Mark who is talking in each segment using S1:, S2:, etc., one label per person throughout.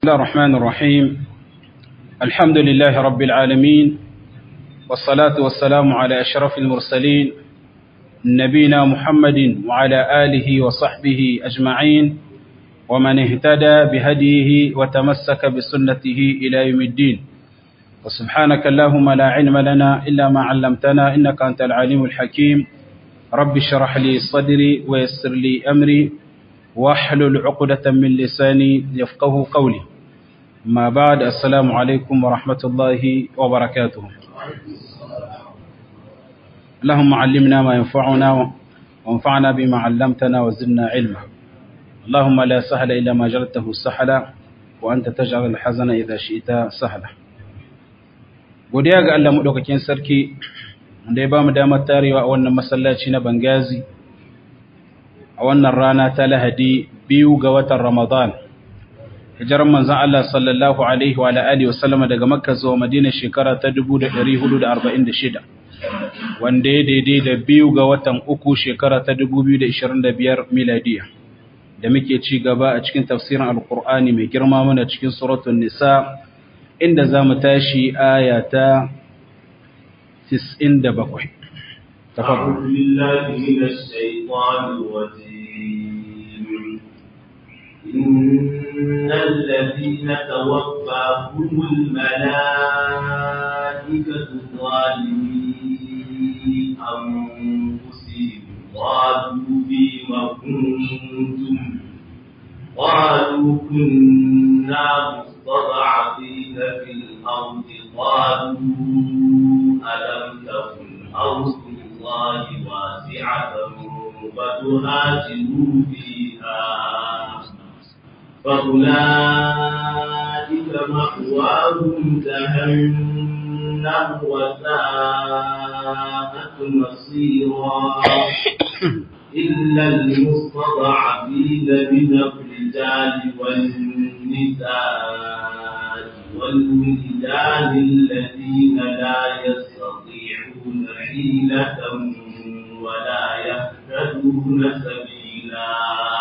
S1: الله الرحمن الرحيم الحمد لله رب العالمين والصلاة والسلام على أشرف المرسلين نبينا محمد وعلى آله وصحبه أجمعين ومن اهتدى بهديه وتمسك بسنته إلى يوم الدين وسبحانك اللهم لا علم لنا إلا ما علمتنا إنك أنت العليم الحكيم رب اشرح لي صدري ويسر لي أمري واحلل عقدة من لساني يفقه قولي ما بعد السلام عليكم ورحمة الله وبركاته اللهم علمنا ما ينفعنا وانفعنا بما علمتنا وزدنا علما اللهم لا سهل إلا ما جلته سهلا وأنت تجعل الحزن إذا شئت سهلا godiya ga Allah madaukakin sarki da ya ba mu damar tarewa a wannan masallaci na Bangazi a wannan rana ta Lahadi biyu ga watan Ramadan hijiran manzon Allah sallallahu alaihi wa alihi wa sallama daga Makka zuwa Madina shekara ta 1446 wanda ya daidai da biyu ga watan uku shekara ta 2025 miladiya da muke ci gaba a cikin tafsirin alkur'ani mai girma mana cikin suratul nisa inda za mu tashi aya ta 97
S2: أعوذ بالله من الشيطان الرجيم إن الذين توفاهم الملائكة ظالمي أنفسهم قالوا بما كنتم قالوا كنا مستضعفين في الأرض قالوا ألم تكن أرض الله واسعة فتهاجروا فيها فأولئك مأواهم جهنم وساءت مصيرا إلا المستضعفين من الرجال والنساء والولدان الذين لا يستطيعون حيلة ولا يهتدون سبيلا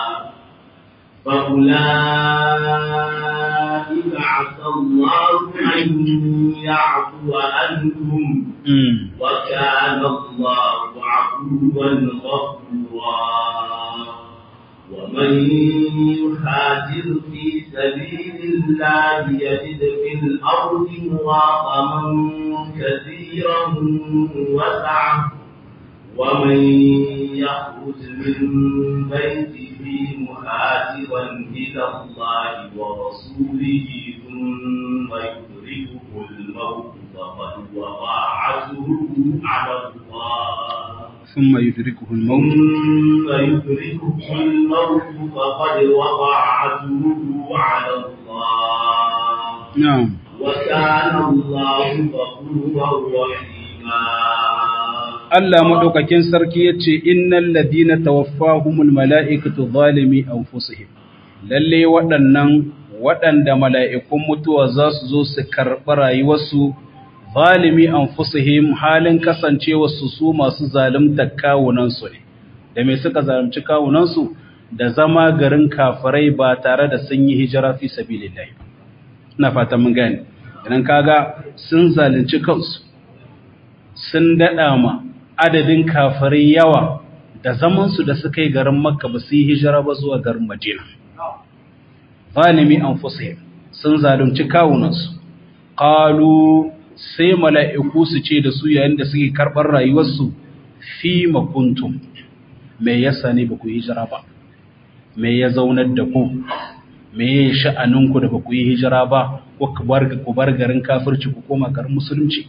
S2: فأولئك عسى الله أن يعفو عنهم وكان الله عفوا غفورا ومن يهاجر في سبيل الله يجد في الأرض مراغما كثيرا وسعة ومن يخرج من بيته مهاجرا إلى الله ورسوله ثم يدركه الموت فقد وقع عجره على الله
S1: ثم يدركه الموت
S2: ثم يدركه الموت فقد وقع عجره على الله
S1: نعم
S2: وكان الله غفورا رحيما
S1: Allah madaukakin sarki yace innal ladina tawaffahumul malaikatu zalimi anfusihim lalle waɗannan waɗanda mala'ikun mutuwa za su zo su karɓi rayuwarsu zalimi anfusihim halin kasancewarsu su masu zalunta kawunansu ne da me suka zalunci kawunansu da zama garin kafirai ba tare da sun yi hijira fi sabilillahi ina fata mun gane idan kaga sun zalunci kansu sun dada ma adadin kafirai yawa da zaman su da suka yi garin makka ba su yi hijira ba zuwa garin madina zalimi anfusihim sun zalunci kawunansu qalu sai mala'iku su ce da su yayin da suke karɓar rayuwarsu fi makuntum me yasa ne ba ku yi hijira ba me ya zaunar da ku me ya sha'aninku da ba ku yi hijira ba ko ku bar garin kafirci ku koma garin musulunci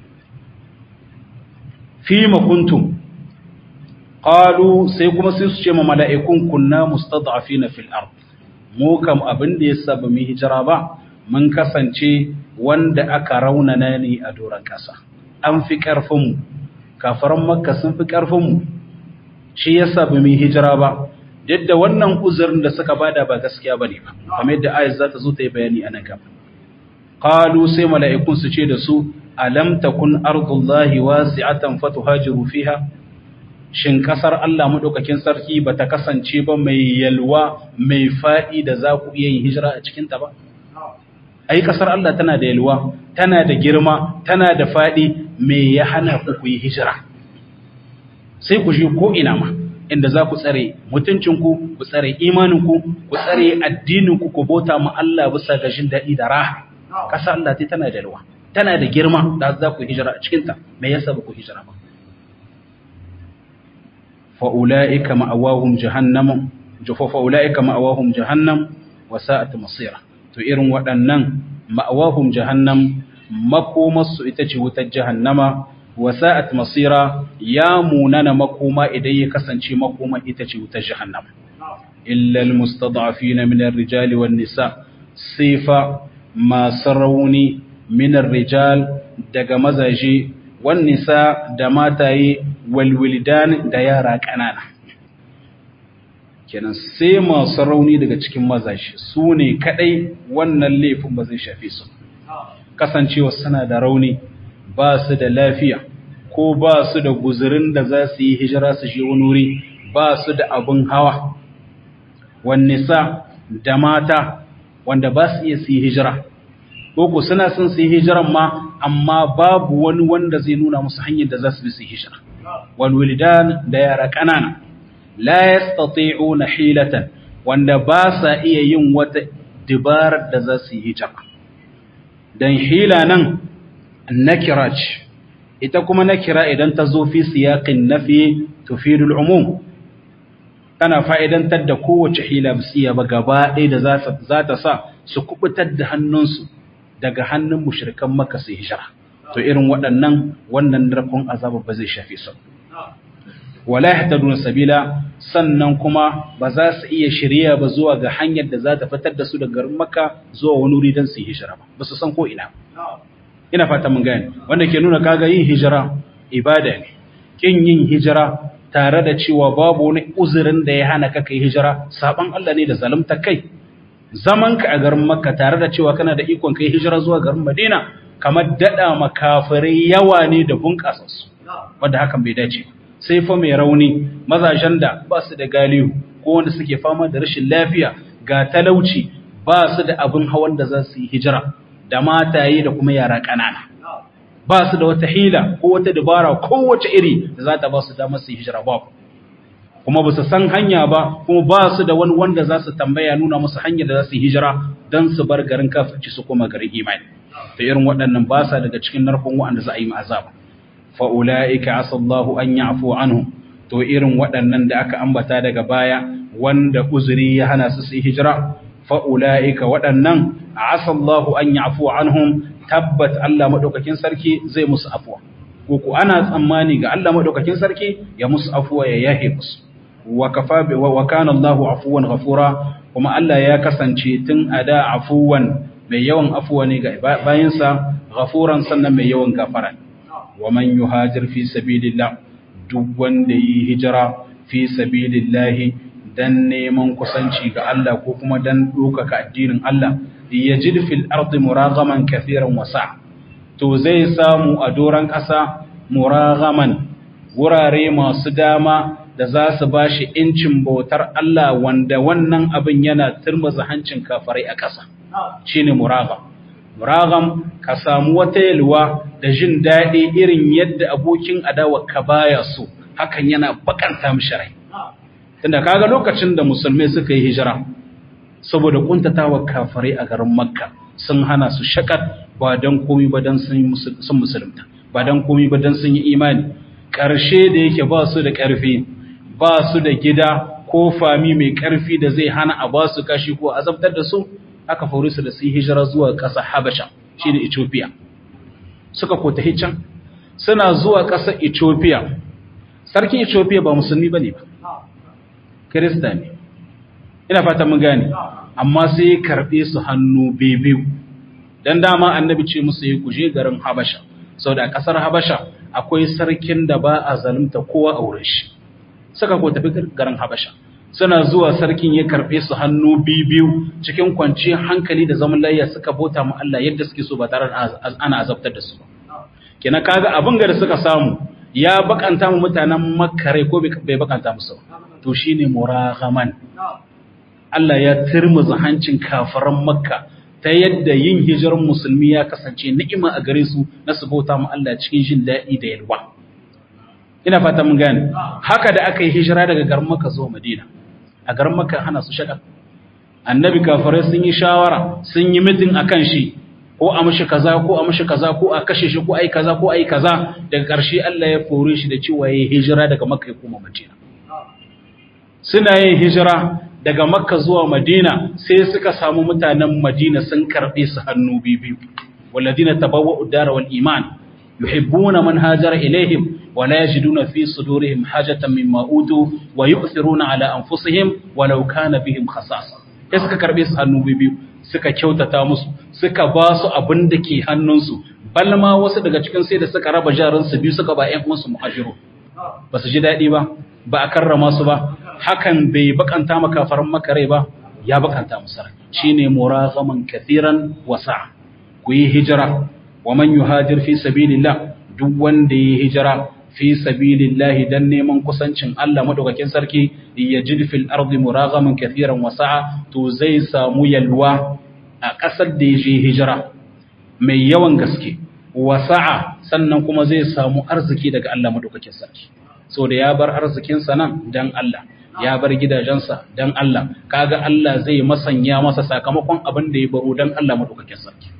S1: fi makuntum qalu sai kuma sai su ce ma mala'ikun kunna mustad'afina fil ard mu kam abin da yasa ba mu yi hijira ba mun kasance wanda aka raunana ne a doron ƙasa an fi ƙarfinmu kafaran makka sun fi ƙarfinmu shi yasa ba mu hijira ba duk da wannan uzurin da suka bada ba gaskiya bane ba kamar yadda ayat za ta zo ta yi bayani a nan gaba qalu sai mala'ikun su ce da su alam takun ardullahi wasi'atan fatuhajiru fiha shin kasar Allah madaukakin sarki bata kasance ba mai yalwa mai fadi da za ku iya yin hijira a cikin ta ba ai kasar Allah tana da yalwa tana da girma tana da fadi me ya hana ku ku yi hijira sai ku je ko ina ma inda za ku tsare mutuncinku ku tsare imaninku ku tsare addininku ku bauta ma Allah bisa ga jin daɗi da raha kasar Allah ta tana da yalwa tana da girma da za ku hijira a cikinta me yasa ba ku hijira ba fa'ula'ika ma'awahum jahannam fa'ula'ika ma'awahum jahannam wa sa'at masira to irin waɗannan ma'awahum jahannam makomarsu ita ce wutar jahannama wa sa'at masira ya munana makoma idan ya kasance makoma ita ce wutar jahannama illa almustad'afina min ar-rijali wan nisa sifa masu rauni min ar-rijal daga mazaje wan nisa da mataye walwildan da yara ƙanana kenan sai masu rauni daga cikin mazaje su ne kadai wannan laifin ba zai shafe su kasancewa suna da rauni ba su da lafiya ko ba su da guzurin da za su yi hijira su je wani wuri ba su da abin hawa wannisa da mata wanda ba su iya su yi hijira ko suna son su yi hijiran ma amma babu wani wanda zai nuna musu hanyar da za su bi su yi hijira walwilidan da yara ƙanana la yastati'una hilatan wanda ba sa iya yin wata dabarar da za su yi hijira dan hila nan nakira ce ita kuma nakira idan ta zo fi siyaqin nafi tufidu al-umum tana fa'idantar da kowace hila bisiya ba gaba ɗaya da za ta sa su kubutar da hannunsu daga hannun mushrikan maka su hijira to irin waɗannan wannan narkon azaba ba zai shafe su wala yahtaduna sabila sannan kuma ba za su iya shirya ba zuwa ga hanyar da za ta fitar da su daga garin makka zuwa wani wuri don su yi hijira ba ba su san ko ina ina fata mun gane wanda ke nuna kaga yin hijira ibada ne kin yin hijira tare da cewa babu wani uzurin da ya hana ka kai hijira saban Allah ne da zalunta kai zaman ka a garin makka tare da cewa kana da ikon kai hijira zuwa garin madina kamar dada makafirai yawa ne da bunƙasa su wanda hakan bai dace ba sai fa mai rauni mazajen da ba su da galihu ko wanda suke fama da rashin lafiya ga talauci ba su da abin hawan da za su yi hijira da mataye da kuma yara ƙanana ba su da wata hila ko wata dabara kowace iri da za ta ba su damar su yi hijira ba kuma ba su san hanya ba kuma ba su da wani wanda za su tambaya nuna musu hanyar da za su yi hijira don su bar garin kafirci su koma garin imani ta irin waɗannan ba sa daga cikin narkon waɗanda za a yi ma'azaba fa'ula'ika asallahu an yi afuwa anhu, to irin waɗannan da aka ambata daga baya wanda uzuri ya hana su su hijira, fa'ula'ika waɗannan a asallahu an yi afuwa anhum tabbat Allah maɗaukakin sarki zai musu afuwa. Kuku ana tsammani ga Allah maɗaukakin sarki ya musu afuwa ya yahe musu. Wa kana Allahu afuwan gafura, kuma Allah ya kasance tun a da afuwan mai yawan afuwa ne ga bayansa, gafuran sannan mai yawan gafara. ومن يهاجر في سبيل الله duk wanda yi hijira fi sabilillahi dan neman kusanci ga Allah ko kuma dan ɗaukaka addinin Allah yajid fil ardi muragaman kathiran wasa to zai samu a doran ƙasa muragaman wurare masu dama da za su bashi incin bautar Allah wanda wannan abin yana turmuza hancin kafarai a ƙasa shine muragam muragam ka samu wata yalwa da jin daɗi irin yadda abokin adawa ka baya so hakan yana bakanta mishi rai tunda kaga lokacin da musulmai suka yi hijira saboda kuntatawa kafirai a garin makka sun hana su shakat ba dan komai ba dan sun musulunta ba dan komai ba dan sun yi imani karshe da yake ba su da ƙarfi ba su da gida ko fami mai ƙarfi da zai hana a ba su kashi ko azabtar da su aka faru su da su yi hijira zuwa ƙasar Habasha shi ne Ethiopia suka kota can suna zuwa ƙasar Ethiopia sarkin Ethiopia ba musulmi ba ne ba Kirista ne ina fata mun gane amma sai ya karɓe su hannu biyu dan dama annabi ce musu yi kuje garin Habasha saboda a ƙasar Habasha akwai sarkin da ba a zalunta kowa a wurin shi suka ko tafi garin Habasha suna zuwa sarkin ya karɓe su hannu biyu cikin kwanciyar hankali da zaman layya suka bota mu Allah yadda suke so ba tare da ana azabtar da su ba kina kaga abin da suka samu ya bakanta mu mutanen Makka rai ko bai bakanta musu to shine muraghaman Allah ya turmuza hancin kafiran Makka ta yadda yin hijirar musulmi ya kasance ni'ima a gare su na su bauta mu Allah cikin jin daɗi da yalwa ina fata mun gane haka da aka yi hijira daga garin Makka zuwa Madina a garin Makka hana su shagal annabi kafirai sun yi shawara sun yi mitin akan shi ko a mishi kaza ko a mishi kaza ko a kashe shi ko ai kaza ko ai kaza daga ƙarshe Allah ya fore shi da cewa yayi hijira daga Makka ya koma Madina suna yin hijira daga Makka zuwa Madina sai suka samu mutanen Madina sun karbe su hannu biyu walladina tabawwa'u ad-dara wal iman yuhibbuna man hajara ilaihim wa la yajiduna fi sudurihim hajatan mimma utu wa yu'thiruna ala anfusihim walau kana bihim khasasa sai suka karbe su hannu biyu suka kyautata musu suka ba su abin da ke hannunsu balma wasu daga cikin sai da suka raba jaransu biyu suka ba ƴan uwansu muhajiru ba su ji daɗi ba ba a karrama su ba hakan bai bakanta makafaran makare ba ya bakanta musu rai shine muraghaman kathiran wasa ku yi hijira wa man yuhajir fi sabilillah duk wanda yi hijira fi sabilillahi dan neman kusancin Allah madaukakin sarki yajid fil ardi muraghaman kathiran wasa'a to zai samu yalwa a kasar da yaje hijira mai yawan gaske wasa'a sannan kuma zai samu arziki daga Allah madaukakin sarki so da ya bar arzikin sa nan dan Allah ya bar gidajensa dan Allah kaga Allah zai masanya masa sakamakon abin da ya baro dan Allah madaukakin sarki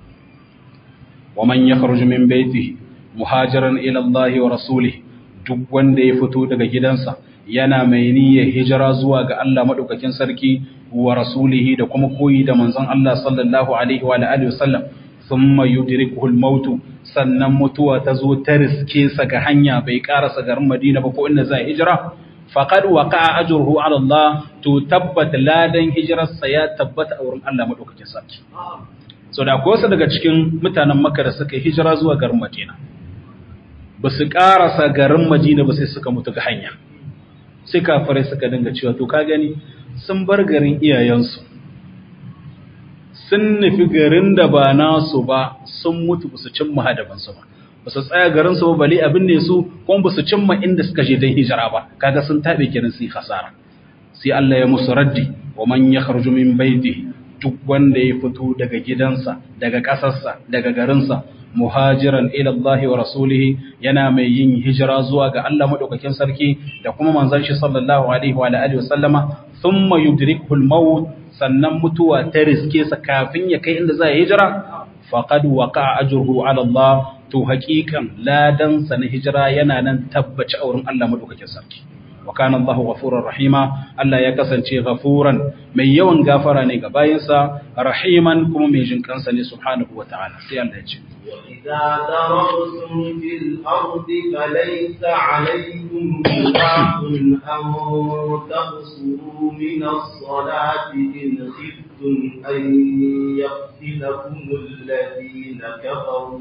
S1: wa man yakhruju min baytihi muhajiran ila Allah wa rasulih duk wanda ya fito daga gidansa yana mai niyyar hijira zuwa ga Allah madaukakin sarki wa rasulihi da kuma koyi da manzon Allah sallallahu alaihi wa alihi wasallam thumma yudrikuhu al-maut sannan mutuwa ta zo ta riske sa ga hanya bai karasa garin Madina ba ko inda zai hijira faqad waqa'a ajruhu ala Allah to tabbat ladan hijirarsa ya tabbata a wurin Allah madaukakin sarki so da ko daga cikin mutanen Makka da suka hijira zuwa garin Madina ba su ƙarasa garin Madina ba sai suka mutu ga hanya sai kafirai suka dinga cewa to ka gani sun bar garin iyayensu sun nufi garin da ba nasu ba sun mutu ba su cimma hadabansu ba ba su tsaya garin su ba bale abin ne su kuma ba su cimma inda suka je don hijira ba kaga sun tabe kiran su hasara sai Allah ya musu raddi wa man yakhruju min baitihi duk wanda ya fito daga gidansa daga ƙasarsa daga garinsa muhajiran ila Allah wa rasulihi yana mai yin hijira zuwa ga Allah madaukakin sarki da kuma manzon shi sallallahu alaihi wa alihi wasallama thumma yudrikuhu al-maut sannan mutuwa ta riske sa kafin ya kai inda zai hijira faqad waqa'a ajruhu ala Allah to haqiqan ladan sa na hijira yana nan tabbaci a wurin Allah madaukakin sarki wa kana Allahu ghafurur rahima Allah ya kasance ghafuran mai yawan gafara ne ga bayinsa rahiman kuma mai jin kansa ne subhanahu wataala sai Allah ya ce
S2: وإذا ضربتم في الأرض فليس عليكم جناح أن تقصروا من الصلاة إن خفتم أن يفتنكم الذين كفروا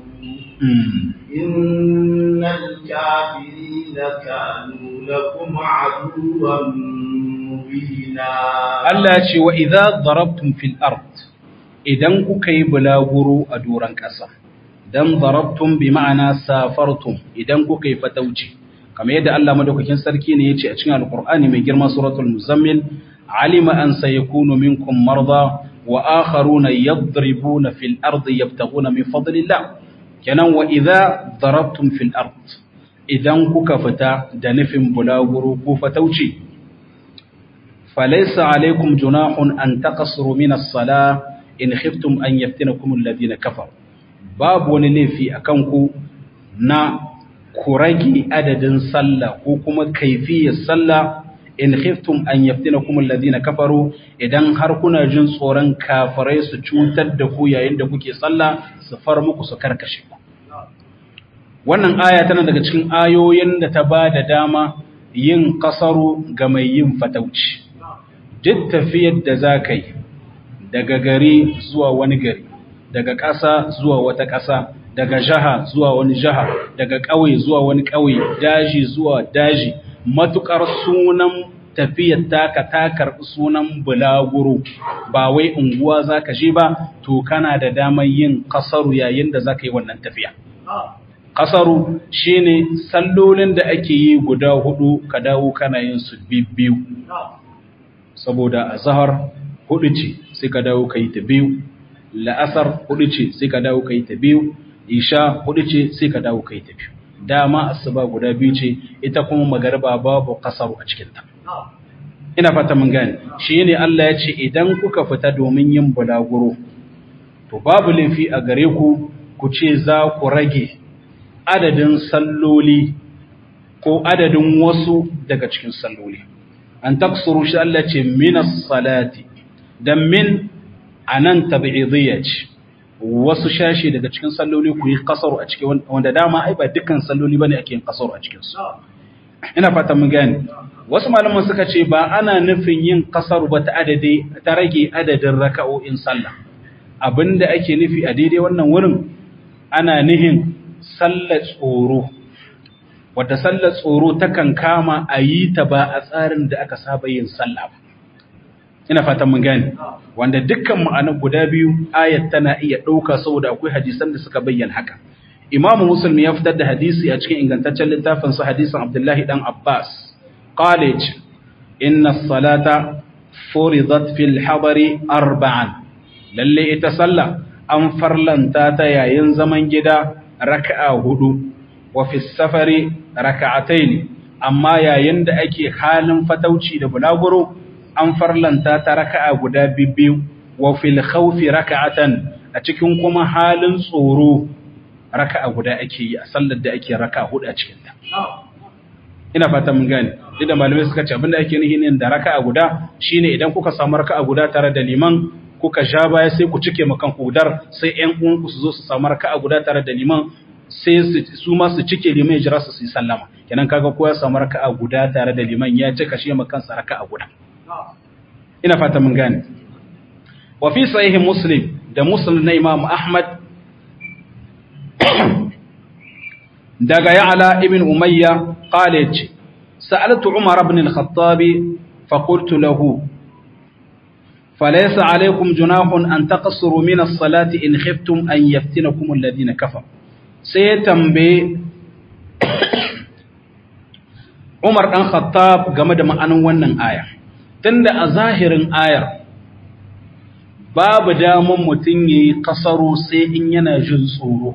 S2: إن الكافرين كانوا لكم عدوا مبينا
S1: Allah ce wa idza darabtum fil ard idan kuka yi bulaguro a doran ƙasa dan darabtum bi ma'ana safartum idan kuka yi fatauci kamar yadda Allah madaukakin sarki ne yace a cikin alqur'ani mai girma suratul muzammil alima an sayakunu minkum marda wa akharuna yadribuna fil ardi yabtaghuna min fadlillah kenan wa idza darabtum fil ard idan kuka fita da nufin bulaguro ko fatauci falaysa alaikum junahun an taqsuru min as-salah in khiftum an yaftinakum alladhina kafaru babu wani laifi akan ku na ku rage adadin sallah ko kuma kaifiyar sallah in khiftum an yaftinakum alladhina kafaru idan har kuna jin tsoron kafirai su cutar da ku yayin da kuke sallah su far muku su karkashe ku wannan aya tana daga cikin ayoyin da ta ba da dama yin kasaru ga mai yin fatauci duk tafiyar da za ka yi daga gari zuwa wani gari daga ƙasa zuwa wata ƙasa daga jaha zuwa wani jaha daga ƙauye zuwa wani ƙauye daji zuwa daji matuƙar sunan tafiyar taka ta karɓi sunan bulaguro ba wai unguwa za ka je ba to kana da damar yin kasaru yayin da za ka yi wannan tafiya kasaru shine sallolin da ake yi guda hudu ka dawo kana yin su biyu saboda a zahar hudu ce sai ka dawo ka yi ta biyu la'asar hudu ce sai ka dawo kai ta biyu isha hudu ce sai ka dawo kai ta biyu dama asuba guda biyu ce ita kuma magariba babu kasaru a cikin ta ina fata mun gane shi ne Allah ya ce idan kuka fita domin yin bulaguro to babu laifi a gare ku ku ce za ku rage adadin salloli ko adadin wasu daga cikin salloli an taksuru shi Allah ce minas salati dan min anan tabi'idiyya ce wasu shashi daga cikin salloli ku yi kasaru a cikin wanda dama ai ba dukkan salloli bane ake yin kasaru a cikin su ina fata mun gane wasu malaman suka ce ba ana nufin yin kasaru ba ta adade ta rage adadin raka'o'in sallah abinda ake nufi a daidai wannan wurin ana nihin sallar tsoro wadda sallar tsoro takan kama a yi ta ba a tsarin da aka saba yin sallah ba ina fatan mun gane wanda dukkan ma'anar guda biyu ayat tana iya ɗauka saboda akwai hadisan da suka bayyana haka imam muslim ya fitar da hadisi a cikin ingantaccen littafin sa hadisin abdullahi dan abbas college inna salata furidat fil habari arba'an lalle ita sallah an farlanta ta yayin zaman gida raka'a hudu wa fi safari raka'ataini amma yayin da ake halin fatauci da bulaguro an farlanta ta raka'a guda biyu wa fil khawfi raka'atan a cikin kuma halin tsoro raka'a guda ake yi a sallar da ake raka'a hudu a cikin ta ina fata mun gane duk da malamai suka ce abinda ake nihi ne da raka'a guda shine idan kuka samu raka'a guda tare da liman kuka sha baya sai ku cike makan hudar sai ƴan uwanku su zo su samu raka'a guda tare da liman sai su ma su cike liman ya jira su su yi sallama kenan kaga ko ya samu raka'a guda tare da liman ya cika shi makan sa raka'a guda ina fata mun gane wa fi sahih muslim da muslim na imam ahmad daga ya'la ibn umayya qala yace sa'altu umar ibn al-khattab fa qultu lahu فليس عليكم جناح أن تقصروا من الصلاة إن خفتم أن يفتنكم الذين كفروا سيتنبي عمر بن الخطاب game da ma'anin wannan aya tunda a zahirin ayar babu damun mutum yayi kasaro sai in yana jin tsoro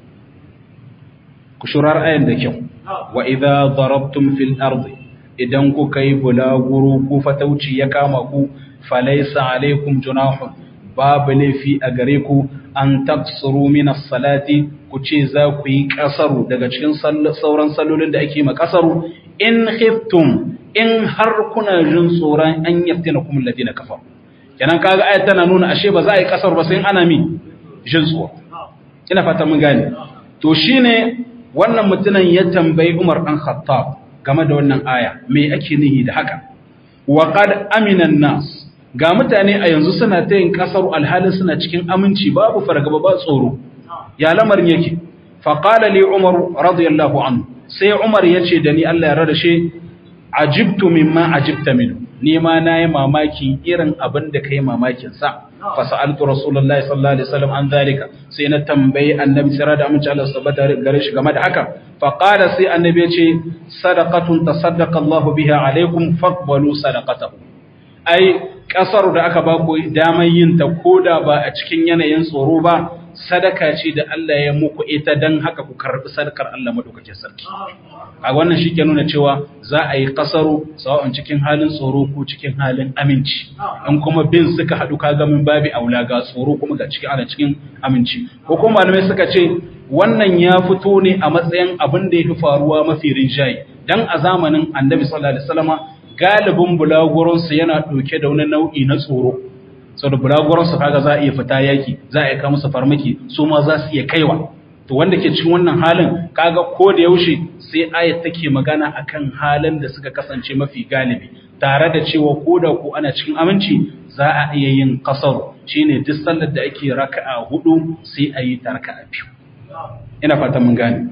S1: ku shurar ayan da kyau wa idza darabtum fil ardi idan kuka yi bulaguro ko fatauci ya kama ku falaisa alaikum junahun babu laifi a gare ku an taksuru minas salati ku ce za ku yi kasaru daga cikin sauran sallolin da ake ma kasaru in khiftum in har kuna jin tsoron an yaftina kum alladina kafaru kenan kaga ayat tana nuna ashe ba za a yi kasaru ba sai in ana mi jin tsoro ina fata mun gane to shine wannan mutumin ya tambayi Umar dan Khattab game da wannan aya me ake nihi da haka wa qad amina nas ga mutane a yanzu suna ta yin kasar alhalin suna cikin aminci babu fargaba ba tsoro ya lamarin yake faƙala li umar radiyallahu anhu sai umar ya ce da ni Allah ya rada shi ajibtu mimma ajibta min ni ma nayi mamaki irin abin da kai mamakin sa fa sa'altu rasulullahi sallallahu alaihi wasallam an zalika sai na tambayi annabi sirra da amince Allah subhanahu gare shi game da haka fa qala sai annabi ya ce sadaqatun tasaddaqa Allahu biha alaikum faqbalu sadaqatahu ai kasar da aka ba ku damar yin ta koda ba a cikin yanayin tsoro ba sadaka ce da Allah ya muku ita dan haka ku karbi sadakar Allah madaukakin sarki a wannan shi ke nuna cewa za a yi kasaru sawa'un cikin halin tsoro ko cikin halin aminci in kuma bin suka haɗu kaga min babi aula ga tsoro kuma ga cikin ana cikin aminci ko kuma malamai suka ce wannan ya fito ne a matsayin abin da ya fi faruwa mafi rinjaye dan a zamanin annabi sallallahu alaihi wasallama galibin bulaguransu yana ɗauke da wani nau'i na tsoro sau da bulaguransu kaga za a iya fita yaki za a iya kama su farmaki su ma za su iya kaiwa to wanda ke cikin wannan halin kaga ko da yaushe sai ayat take magana akan halin da suka kasance mafi galibi tare da cewa ko da ko ana cikin aminci za a iya yin kasar shine duk sallar da ake raka'a hudu sai a yi ta raka'a biyu ina fatan mun gane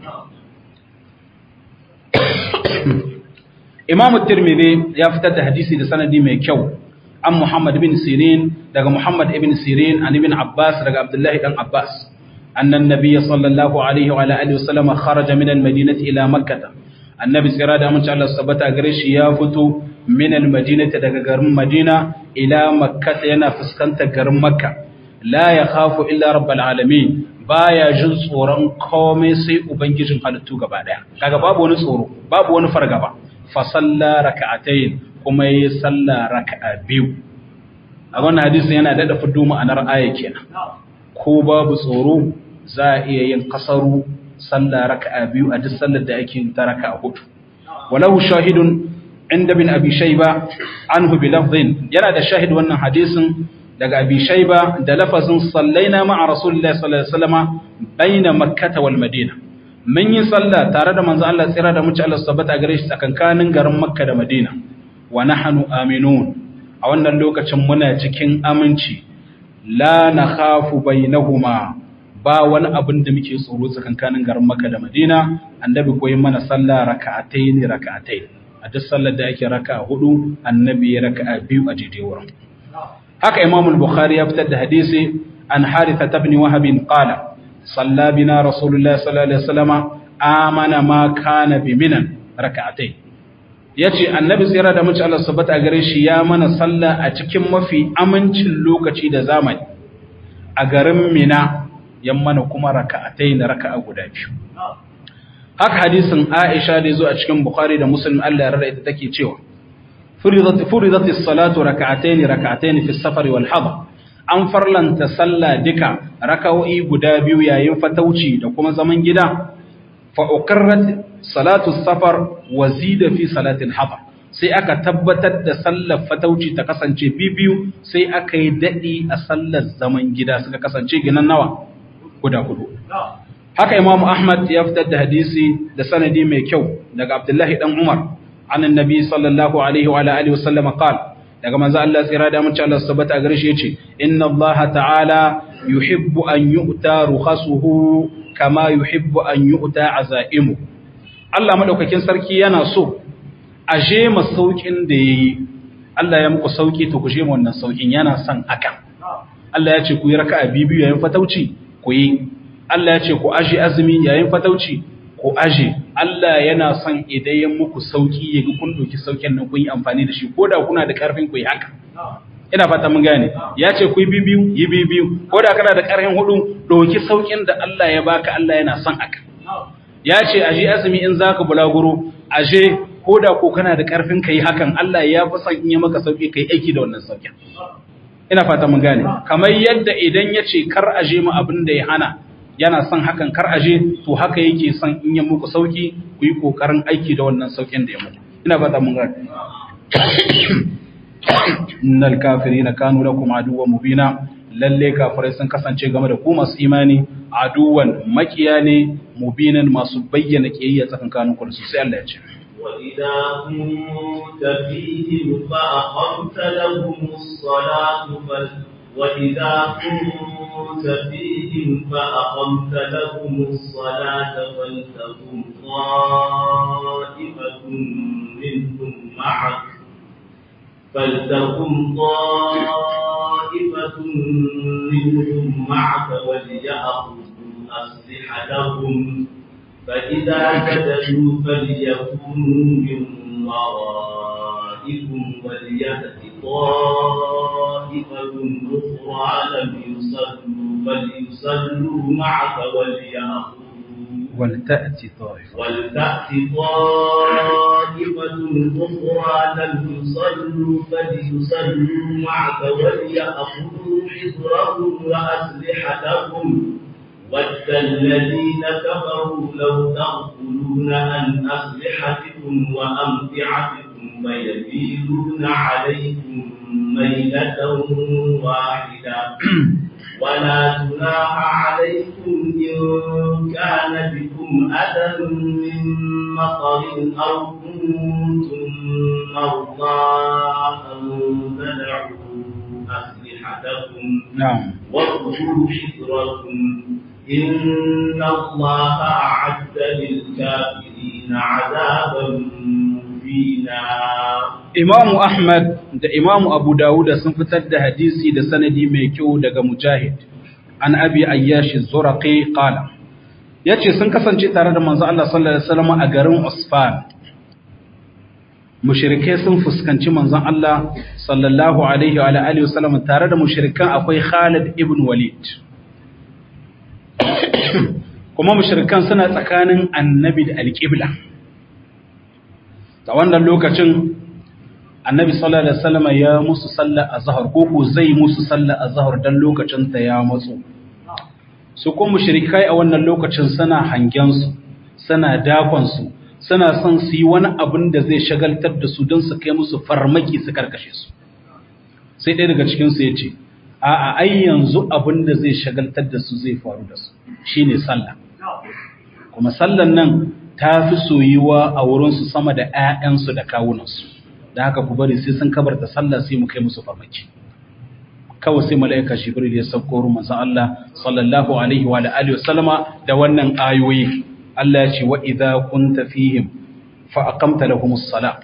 S1: Imam Tirmidhi ya fitar da hadisi da sanadi mai kyau an Muhammad bin Sirin daga Muhammad ibn Sirin an ibn Abbas daga Abdullah dan Abbas annan nabiy sallallahu alaihi wa alihi wasallam kharaja min al-madinati ila makkah annabi tsira da mun Allah sabata gare shi ya fito min al-madinati daga garin Madina ila makkah yana fuskantar garin Makka la yakhafu illa rabbal alamin baya jin tsoron komai sai ubangijin halittu gaba daya kaga babu wani tsoro babu wani fargaba fa salla raka'atayn kuma yi salla raka'a biyu a wannan hadisin yana dada fiddo ma'anar aya kenan ko babu tsoro za a iya yin kasaru salla raka'a biyu a duk sallar da ake ta raka'a hudu walahu shahidun inda bin abi shayba anhu bi lafdhin yana da shahid wannan hadisin daga abi shayba da lafazin sallaina ma'a rasulillahi sallallahu alaihi wasallam baina makkah wal madina mun yi sallah tare da manzo Allah tsira da muci Allah subhanahu gare shi tsakankanin garin makka da madina wa nahnu aminun a wannan lokacin muna cikin aminci la nakhafu bainahuma ba wani abin da muke tsoro tsakankanin garin makka da madina annabi koyi mana sallah raka'atayn raka'atayn a duk sallar da ake raka'a hudu annabi ya raka'a biyu a daidai wurin haka imam al-bukhari ya fitar da hadisi an haritha ibn wahab qala salla bina rasulullah sallallahu alaihi wasallam amana ma kana bi minan rak'atayn yace annabi tsira da muci Allah subhanahu a gare shi ya mana sallah a cikin mafi amincin lokaci da zamani a garin mina yammana kuma raka'atayn raka'a guda biyu haka hadisin Aisha da zo a cikin Bukhari da Muslim Allah ya rada ita take cewa فرضت فرضت الصلاة ركعتين ركعتين في السفر والحضر an farlanta sallah duka raka'o'i guda biyu yayin fatauci da kuma zaman gida fa uqarrat salatu safar wa zida fi salatil hadar sai aka tabbatar da sallar fatauci ta kasance biyu sai aka yi dadi a sallar zaman gida suka kasance ginan nawa guda hudu haka imamu ahmad ya fitar da hadisi da sanadi mai kyau daga abdullahi dan umar عن النبي صلى الله عليه وعلى اله وسلم قال daga manzo Allah tsira da mun ci Allah subhanahu a gare shi yace inna Allah ta'ala yuhibbu an yu'ta rukhasuhu kama yuhibbu an yu'ta azaimu Allah madaukakin sarki yana so a je masaukin da yayi Allah ya muku sauki to ku je mu wannan saukin yana son hakan Allah ya ce ku yi raka'a biyu yayin fatauci ku yi Allah ya ce ku aje azumi yayin fatauci ku aje Allah yana son idan ya muku sauki ya ga kun doki saukin nan kun yi amfani da shi ko da kuna da karfin ku yi haka ina fata mun gane ya ce ku yi bibiyu yi bibiyu ko da kana da karfin hudu doki saukin da Allah ya baka Allah yana son haka ya ce aje azumi in zaka bulaguro aje ko da ko kana da karfin kai hakan Allah ya fi son in ya maka sauki kai aiki da wannan saukin ina fata mun gane kamar yadda idan ya ce kar aje mu abin da ya hana yana son hakan kar aje to haka yake son in ya muku sauki ku yi kokarin aiki da wannan saukin da ya muku ina fata mun gane innal kafirina kanu lakum aduwwan mubina lalle kafirai sun kasance game da ku masu imani aduwan makiya ne mubinan masu bayyana kiyayya tsakankanin ku da su sai Allah ya ce
S2: وإذا كنت فيهم فأقمت لهم الصلاة فل وإذا كنت فيهم فأقمت لهم الصلاة فلتكن طائفة منهم معك فلتكن طائفة منهم معك وليأخذوا أسلحتهم فإذا سجدوا فليكونوا من ورائكم وليأت طائفة أخرى لم يصلوا فليصلوا معك وليأخذوا
S1: ولتأتي طائفة
S2: ولتأت طائفة أخرى لم يصلوا فليصلوا معك وليأخذوا حذرهم وأسلحتهم ود الذين كفروا لو تغفلون عن أسلحتكم وأمتعتكم فيميلون عليكم ميلة واحدة ولا جناح عليكم إن كان بكم أذى من مطر أو كنتم مرضى أن تدعوا أسلحتكم
S1: نعم
S2: وخذوا حذركم إن الله أعد للكافرين عذابا مهينا
S1: Imamu Ahmad da Imamu Abu Dawud sun fitar da hadisi da sanadi mai kyau daga Mujahid an Abi Ayyash Zuraqi qala yace sun kasance tare da manzo Allah sallallahu alaihi wasallam a garin Usfan mushrikai sun fuskanci manzon Allah sallallahu alaihi wa alihi wasallam tare da mushrikan akwai Khalid ibn Walid kuma mushrikan suna tsakanin annabi da alƙibla a wannan lokacin annabi sallallahu alaihi wasallam ya musu sallar azhar ko ko zai musu sallar azhar dan lokacin ta ya matso su kuma mushrikai a wannan lokacin suna hangen su suna dakon su suna son su yi wani abin da zai shagaltar da su don su kai musu farmaki su karkashe su sai ɗaya daga cikin su yace a a ai yanzu abin da zai shagaltar da su zai faru da su shine sallah kuma sallan nan ta fi soyuwa a wurinsu sama da 'ya'yansu da kawunansu da haka ku bari sai sun kabar da sallah sai mu kai musu farmaki kawai sai mala'ika jibril ya sauko ruwan manzon Allah sallallahu alaihi wa alihi wasallama da wannan ayoyi Allah ya ce wa idza kunta fihim fa aqamta lahumus salat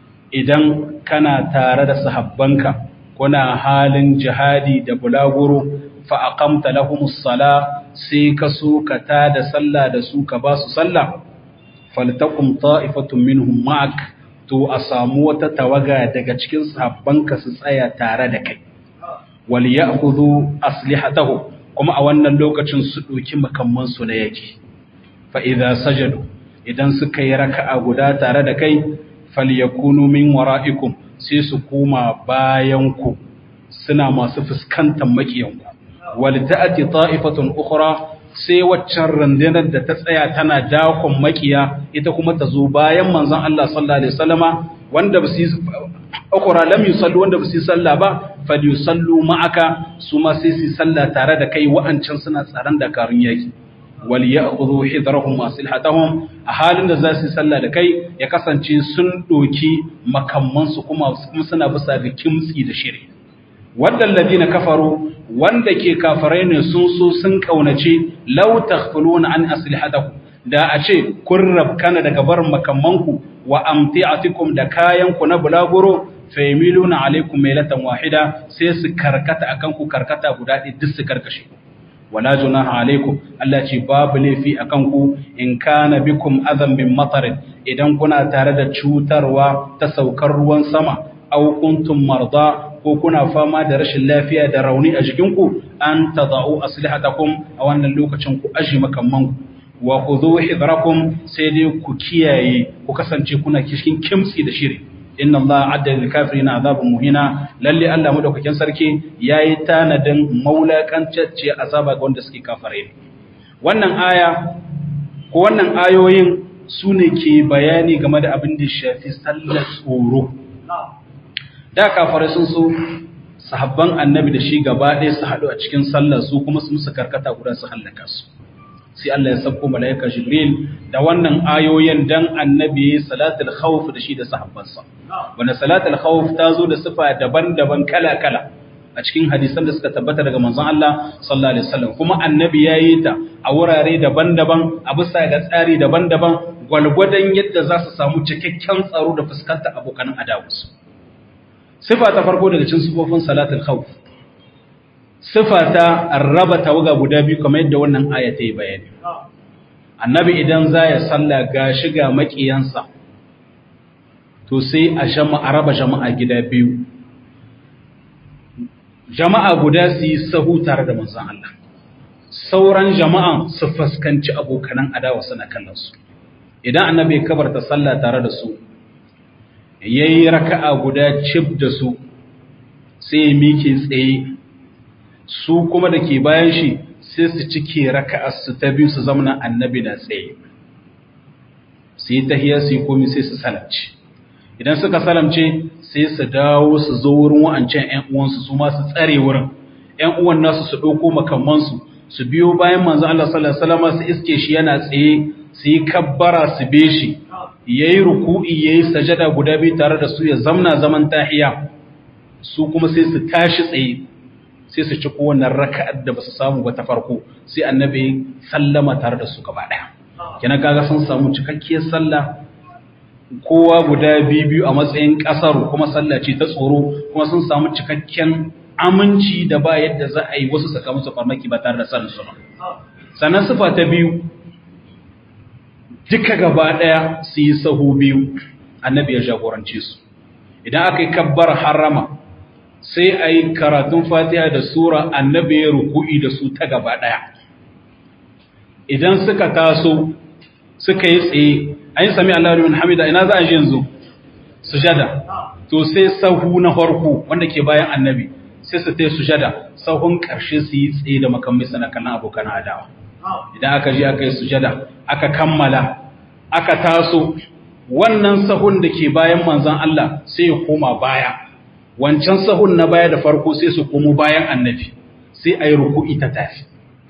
S1: idan kana tare da sahabbanka kuna halin jihadi da bulaguro fa aqamta lahumus sala sai ka so ka tada sallah da su ka ba su sallah faltakum ta'ifatun minhum ma'ak to a samu wata tawaga daga cikin sahabbanka su tsaya tare da kai wal ya'khudhu aslihatahu kuma a wannan lokacin su doki makamman su na yaki fa idza sajadu idan suka yi raka'a guda tare da kai falyakunu min wara'ikum sai su koma bayan ku suna masu fuskantar makiyanku wal ta'ati ta'ifatun ukhra sai waccan rundunar da ta tsaya tana dakon makiya ita kuma ta zo bayan manzon Allah sallallahu alaihi wasallama wanda ba su ukura lam yusallu wanda ba su salla ba falyusallu ma'aka su ma sai su salla tare da kai wa'ancan suna tsaron da karun yaki wal ya'khudhu hidrahum wa silhatahum a halin da za su salla da kai ya kasance sun doki makamman su kuma suna bisa ga kimtsi da shiri waɗanda ladina kafaru wanda ke kafarai ne sun so sun kaunace law taghfuluna an aslihatakum da a ce kun rabkana daga barin makamanku wa amti'atikum da kayanku na bulaguro faymiluna alaikum mailatan wahida sai su karkata akan ku karkata guda ɗaya duk su karkashe wala junaha alaikum Allah ce babu laifi akan ku in kana bikum adam min matarin idan kuna tare da cutarwa ta saukar ruwan sama aw kuntum marda ko kuna fama da rashin lafiya da rauni a jikinku an tada'u aslihatakum a wannan lokacin ku aji makamman wa khudhu hidrakum sai dai ku kiyaye ku kasance kuna cikin kimtsi da shiri inna Allah adda lil kafirin azabun muhina lalle Allah madaukakin sarki yayi tanadin maulakancacce azaba ga wanda suke kafare wannan aya ko wannan ayoyin su ne ke bayani game da abin da shafi sallar tsoro da kafare sun so sahabban annabi da shi gaba ɗaya su haɗu a cikin sallar su kuma su musu karkata guda su hallaka su sai Allah ya sabko mala'ika Jibril da wannan ayoyin dan annabi salatul khawf da shi da sahabbansa wanda salatul khawf ta zo da sifa daban-daban kala-kala a cikin hadisan da suka tabbata daga manzon Allah sallallahu alaihi wasallam kuma annabi yayi ta a wurare daban-daban a bisa ga tsari daban-daban gwalgwadon yadda za su samu cikakken tsaro da fuskantar abokan adawarsu sifa ta farko daga cikin sifofin salatul khawf sifa ta raba tawaga guda biyu kamar yadda wannan aya ta yi bayani annabi idan za ya salla ga shiga makiyansa to sai a jama'a raba jama'a gida biyu jama'a guda su yi sahu tare da manzon Allah sauran jama'an su fuskanci abokanan adawa suna kallon su idan annabi ya kabarta sallah tare da su yayi raka'a guda cif da su sai ya mike tsaye su kuma da ke bayan shi sai su cike raka'arsu ta biyu su zamana annabi na tsaye su yi tahiyar su yi komi sai su salamce idan suka salamce sai su dawo su zo wurin wa'ancan ‘yan uwansu su ma su tsare wurin ‘yan uwan nasu su ɗauko makamansu su biyo bayan manzo Allah sallallahu alaihi wasallam su iske shi yana tsaye su yi kabbara su be shi yayi ruku'i yayi sajada guda biyu tare da su ya zamna zaman tahiya su kuma sai su tashi tsaye sai su ci kowannan raka'ar da ba su samu ba ta farko sai annabi sallama tare da su gaba ɗaya kenan kaga sun samu cikakkiyar sallah kowa guda biyu biyu a matsayin ƙasar kuma sallah ce ta tsoro kuma sun samu cikakken aminci da ba yadda za a yi wasu saka musu farmaki ba tare da sanin su ba sannan sifa ta biyu duka gaba ɗaya su yi sahu biyu annabi ya jagorance su idan aka yi kabbar harama sai a yi karatun fatiha da sura annabi ya ruku'i da su ta gaba ɗaya idan suka taso suka yi tsaye an yi sami Allah liman hamida ina za a ji yanzu sujada to sai sahu na farko wanda ke bayan annabi sai su ta sujada sahun ƙarshe su yi tsaye da makamai sana kallon abokan adawa idan aka je aka yi sujada aka kammala aka taso wannan sahun da ke bayan manzon Allah sai ya koma baya wancan sahun na baya da farko sai su komo bayan annabi sai a yi ruku'i ta tafi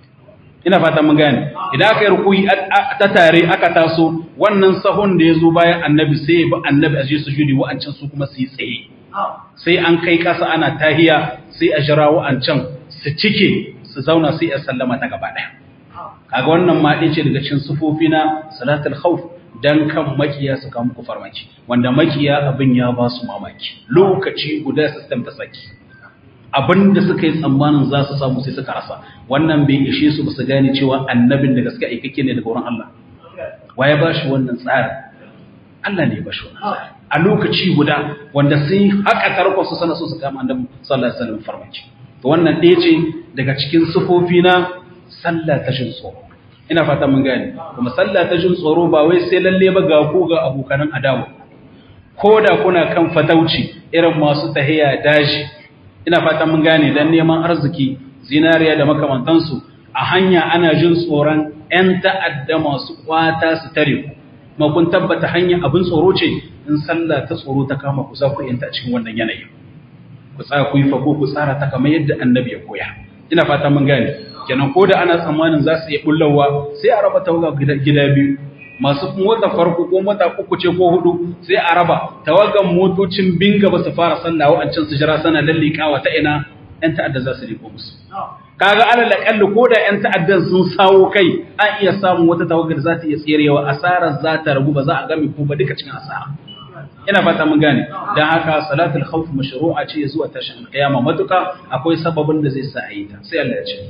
S1: ina fata mun gane idan aka yi ruku'i ta tare aka taso wannan sahun da ya zo bayan annabi sai ya bi annabi a je su judi wa'ancan su kuma su yi tsaye sai an kai kasa ana tahiya sai a jira wa'ancan su cike su zauna sai a sallama ta gaba ɗaya kaga wannan ma ɗin ce daga cikin sufofi na salatul khawf dan kan makiya su kawo muku farmaki wanda makiya abin ya ba su mamaki lokaci guda system ta saki abin da suka yi tsammanin za su samu sai suka rasa wannan bai ishe su ba su gane cewa annabin da gaske aikake ne daga wurin Allah wa ya ba shi wannan tsarin Allah ne ya ba shi wannan tsarin a lokaci guda wanda sai haka tarkon su sana so su kama annabi sallallahu alaihi wasallam farmaki to wannan ɗaya ce daga cikin sufofi na sallah ta jin tsoro ina fata mun gane kuma sallah ta jin tsoro ba wai sai lalle ba ga ku ga abokanan adawa ko da kuna kan fatauci irin masu tahiya daji ina fata mun gane dan neman arziki zinariya da makamantansu a hanya ana jin tsoron 'yan ta'adda masu kwata su tare ku kuma kun tabbata hanya abin tsoro ce in sallah ta tsoro ta kama ku za ku yanta a cikin wannan yanayi ku tsaya ku yi fako ku tsara ta kamar yadda annabi ya koya ina fata mun gane kenan ko da ana tsammanin za su iya bullawa sai a raba tawaga gida biyu masu mota farko ko mota uku ce ko hudu sai a raba tawagan motocin binga ba su fara sallah wa'ancan su jira sana lallikawa ta ina yan ta'adda za su riko musu kaga alal aqalli ko da yan ta'addan sun sawo kai an iya samun wata tawagar da za ta iya tserewa asarar za ta ragu ba za a game ko ba duka cikin asara ina fata mun gane dan haka salatul khawf mashru'a ce zuwa tashin kiyama matuka akwai sababin da zai sa a yi ta sai Allah ya ce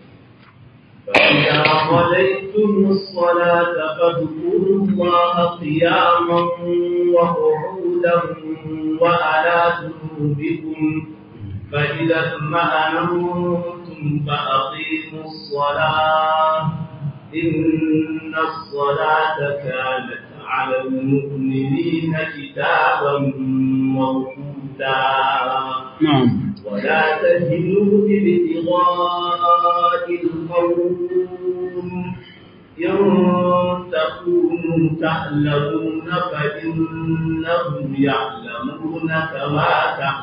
S2: فإذا قضيتم الصلاة فاذكروا الله قياما وقعودا وعلى جنوبكم فإذا اطمأننتم فأقيموا الصلاة إن الصلاة كانت على المؤمنين كتابا موقوتا
S1: na'am
S2: ولا تهنوا بابتغاء القوم إن تكونوا تعلمون فإنهم يعلمون كما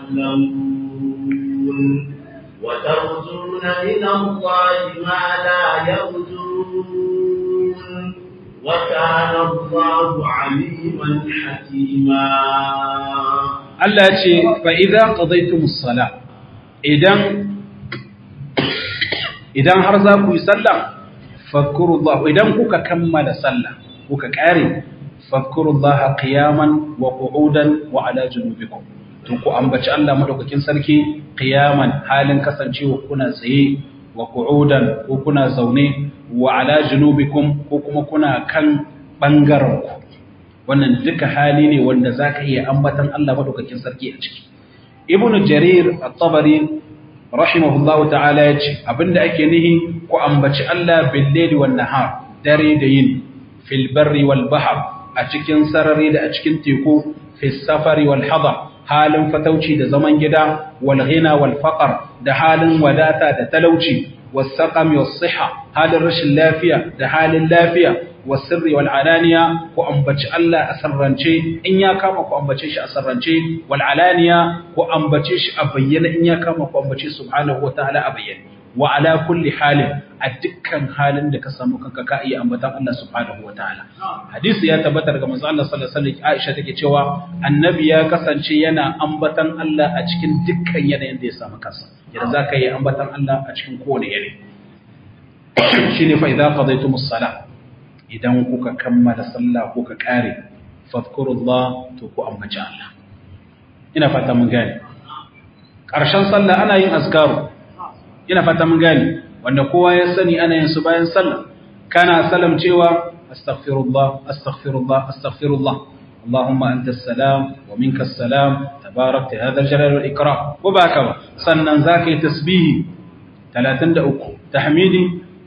S2: تعلمون وترجون من الله ما لا يرجون وكان الله عليما حكيما
S1: Allah ya ce fa idza qadaytumus sala idan idan har za ku yi sallah fadhkurullah idan kuka kammala sallah kuka kare fadhkurullah qiyaman wa qu'udan wa ala junubikum to ku ambaci Allah madaukakin sarki qiyaman halin kasancewa kuna tsaye wa qu'udan ko kuna zaune wa ala junubikum ko kuma kuna kan bangaren ku wannan duka hali ne wanda za ka iya ambatan Allah maɗaukakin sarki a ciki. Ibn Jarir at-Tabari rahimahullahu ta'ala ya ce abinda ake nihi ku ambaci Allah bil layli wan nahar dare da yin fil barri wal bahr a cikin sarari da a cikin teku fis safari wal hadar halin fatauci da zaman gida wal ghina wal faqr da halin wadata da talauci was saqami was siha halin rashin lafiya da halin lafiya wasirri wal alaniya ku ambaci Allah a sarrance in ya kama ku ambace shi a sarrance wal alaniya ku ambace shi a bayyana in ya kama ku ambace subhanahu wa ta'ala a bayyana wa ala kulli halin a dukkan halin da ka samu kanka ka iya ambatan Allah subhanahu wa ta'ala hadisi ya tabbata daga manzo Allah sallallahu alaihi wasallam Aisha take cewa annabi ya kasance yana ambatan Allah a cikin dukkan yanayin da ya samu kansa yadda zaka yi ambatan Allah a cikin kowane yanayi shine fa idza qadaytumus salah idan kuka kammala sallah kuka kare fadkurullah to ku ambaci Allah ina fata mun gane ƙarshen sallah ana yin azkaru ina fata mun gane wanda kowa ya sani ana yin su bayan sallah kana salam cewa astaghfirullah astaghfirullah astaghfirullah Allahumma anta salam wa minka salam tabarakta hadha al-jalal wal ikram ko ba haka ba sannan zaka yi tasbihi 33 tahmidi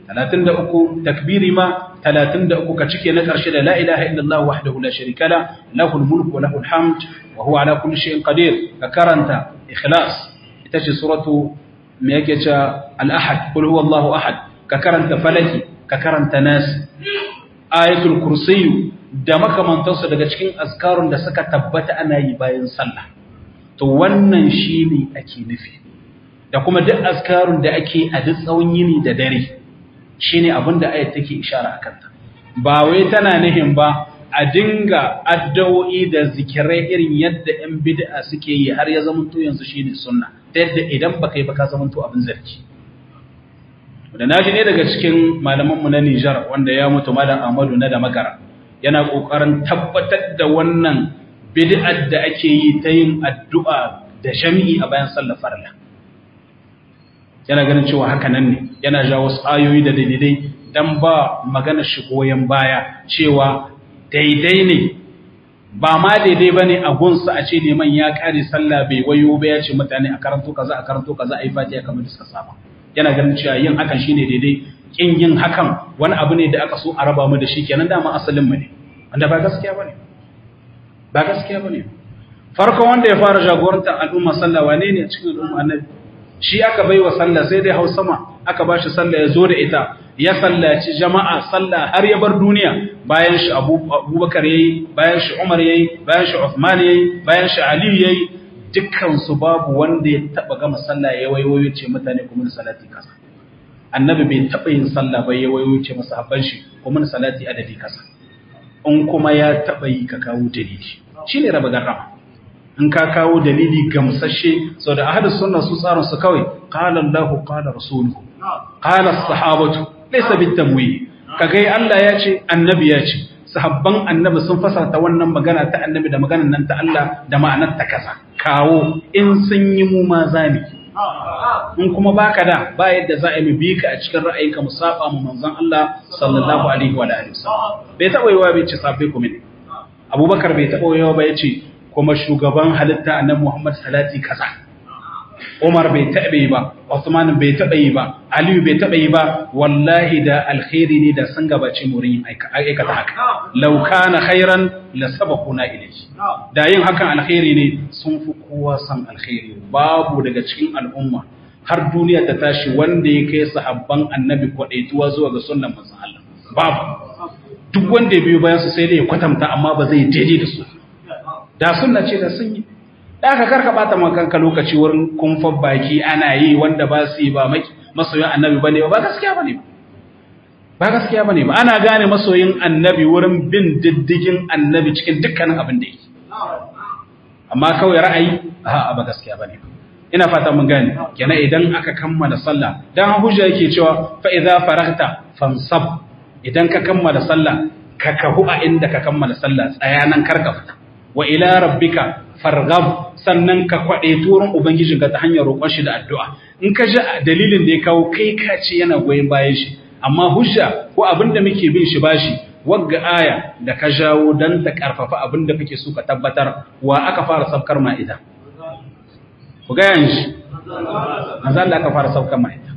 S1: 33 takbiri ma 33 ka cike na karshe da la ilaha illallah wahdahu la sharika la lahul mulku wa lahul hamd wa huwa ala kulli shay'in qadir ka karanta ikhlas ita ce suratu me yake cewa al-ahad qul huwallahu ahad ka karanta falaki ka karanta nas ayatul kursiyu da makamantansu daga cikin azkarun da suka tabbata ana yi bayan sallah to wannan shine ake nufi da kuma duk azkarun da ake a duk tsawon yini da dare shine abin da ayat take ishara akan ta ba wai tana nihin ba a dinga addu'o'i da zikirai irin yadda 'yan bid'a suke yi har ya zamanto yanzu shine sunna ta yadda idan baka yi baka zamanto abin zargi da na ne daga cikin malamanmu na Nijar wanda ya mutu malam Ahmadu na da magara yana kokarin tabbatar da wannan bid'ar da ake yi ta yin addu'a da jami'i a bayan sallar farilla yana ganin cewa haka nan ne yana ja wasu ayoyi da daidai dan ba magana shi goyen baya cewa daidai ne ba ma daidai bane a gunsa a ce neman ya kare sallah bai wayo ba ya ce mutane a karanto kaza a karanto kaza a yi fatiha kamar da suka saba yana ganin cewa yin hakan shine daidai kin yin hakan wani abu ne da aka so a raba mu da shi kenan dama asalin mu ne wanda ba gaskiya bane ba gaskiya bane farkon wanda ya fara jagorantar al'umma sallah wane ne cikin al'umma annabi shi aka baiwa sallah sai dai hau sama aka bashi sallah ya zo da ita ya sallaci jama'a sallah har ya bar duniya bayan shi Abubakar yayi bayan shi Umar yayi bayan shi Uthman yayi bayan shi Ali yayi dukkansu babu wanda ya taba gama sallah ya wayoyo ce mutane kuma salati kasa annabi bai taba yin sallah ba ya wayoyo ce masa habban shi kuma salati adadi kasa in kuma ya taba yi ka kawo dalili shine raba garrama in ka kawo dalili gamsashe sau da ahadus sunna su tsarin su kawai qala Allahu qala rasuluhu qala as-sahabatu laysa bitamwi kagai Allah ya ce annabi ya ce sahabban annabi sun fasarta wannan magana ta annabi da maganar nan ta Allah da ma'anar ta kasa kawo in sun yi mu ma zami in kuma baka da ba yadda za a yi bi ka a cikin ra'ayinka mu saba mu manzon Allah sallallahu alaihi wa alihi wasallam bai taba yiwa bai ce sabai ku mene Abubakar bai taba yiwa ba yace kuma shugaban halitta annabi Muhammad salati kaza Umar bai taɓa yi ba, Usman bai taɓa yi ba, Aliyu bai taɓa yi ba, wallahi da alkhairi ne da sun gabace mu yin aikata haka. Law kana khairan la sabaquna ilayhi. Da yin hakan alkhairi ne sun fi kowa san alkhairi. Babu daga cikin al'umma har duniya ta tashi wanda ya kai sahabban annabi kwadaituwa zuwa ga sunnan manzon Allah. Babu. Duk wanda ya biyo bayan su sai dai ya kwatanta amma ba zai daidai da su. Da sunna ce da sun yi. da aka karka bata kanka lokaci wurin kumfan baki ana yi wanda ba su yi ba masoyin annabi bane ba gaskiya bane ba gaskiya bane ba ana gane masoyin annabi wurin bin diddigin annabi cikin dukkanin abin da yake amma kawai ra'ayi a ba gaskiya bane ina fata mun gane kenan idan aka kammala sallah dan hujja yake cewa fa idza faragta fansab idan ka kammala sallah ka kahu a inda ka kammala sallah tsayanan karka fita wa ila rabbika farghab sannan ka kwade turin ubangijin ka ta hanyar roƙon shi da addu'a in ka ji dalilin da ya kawo kai ka ce yana goyen bayan shi amma hujja ko abin da muke bin shi bashi wagga aya da ka jawo dan ta karfafa abin da kake so ka tabbatar wa aka fara sabkar ma ita ku ga yanzu manzo Allah aka fara sabkar ma ita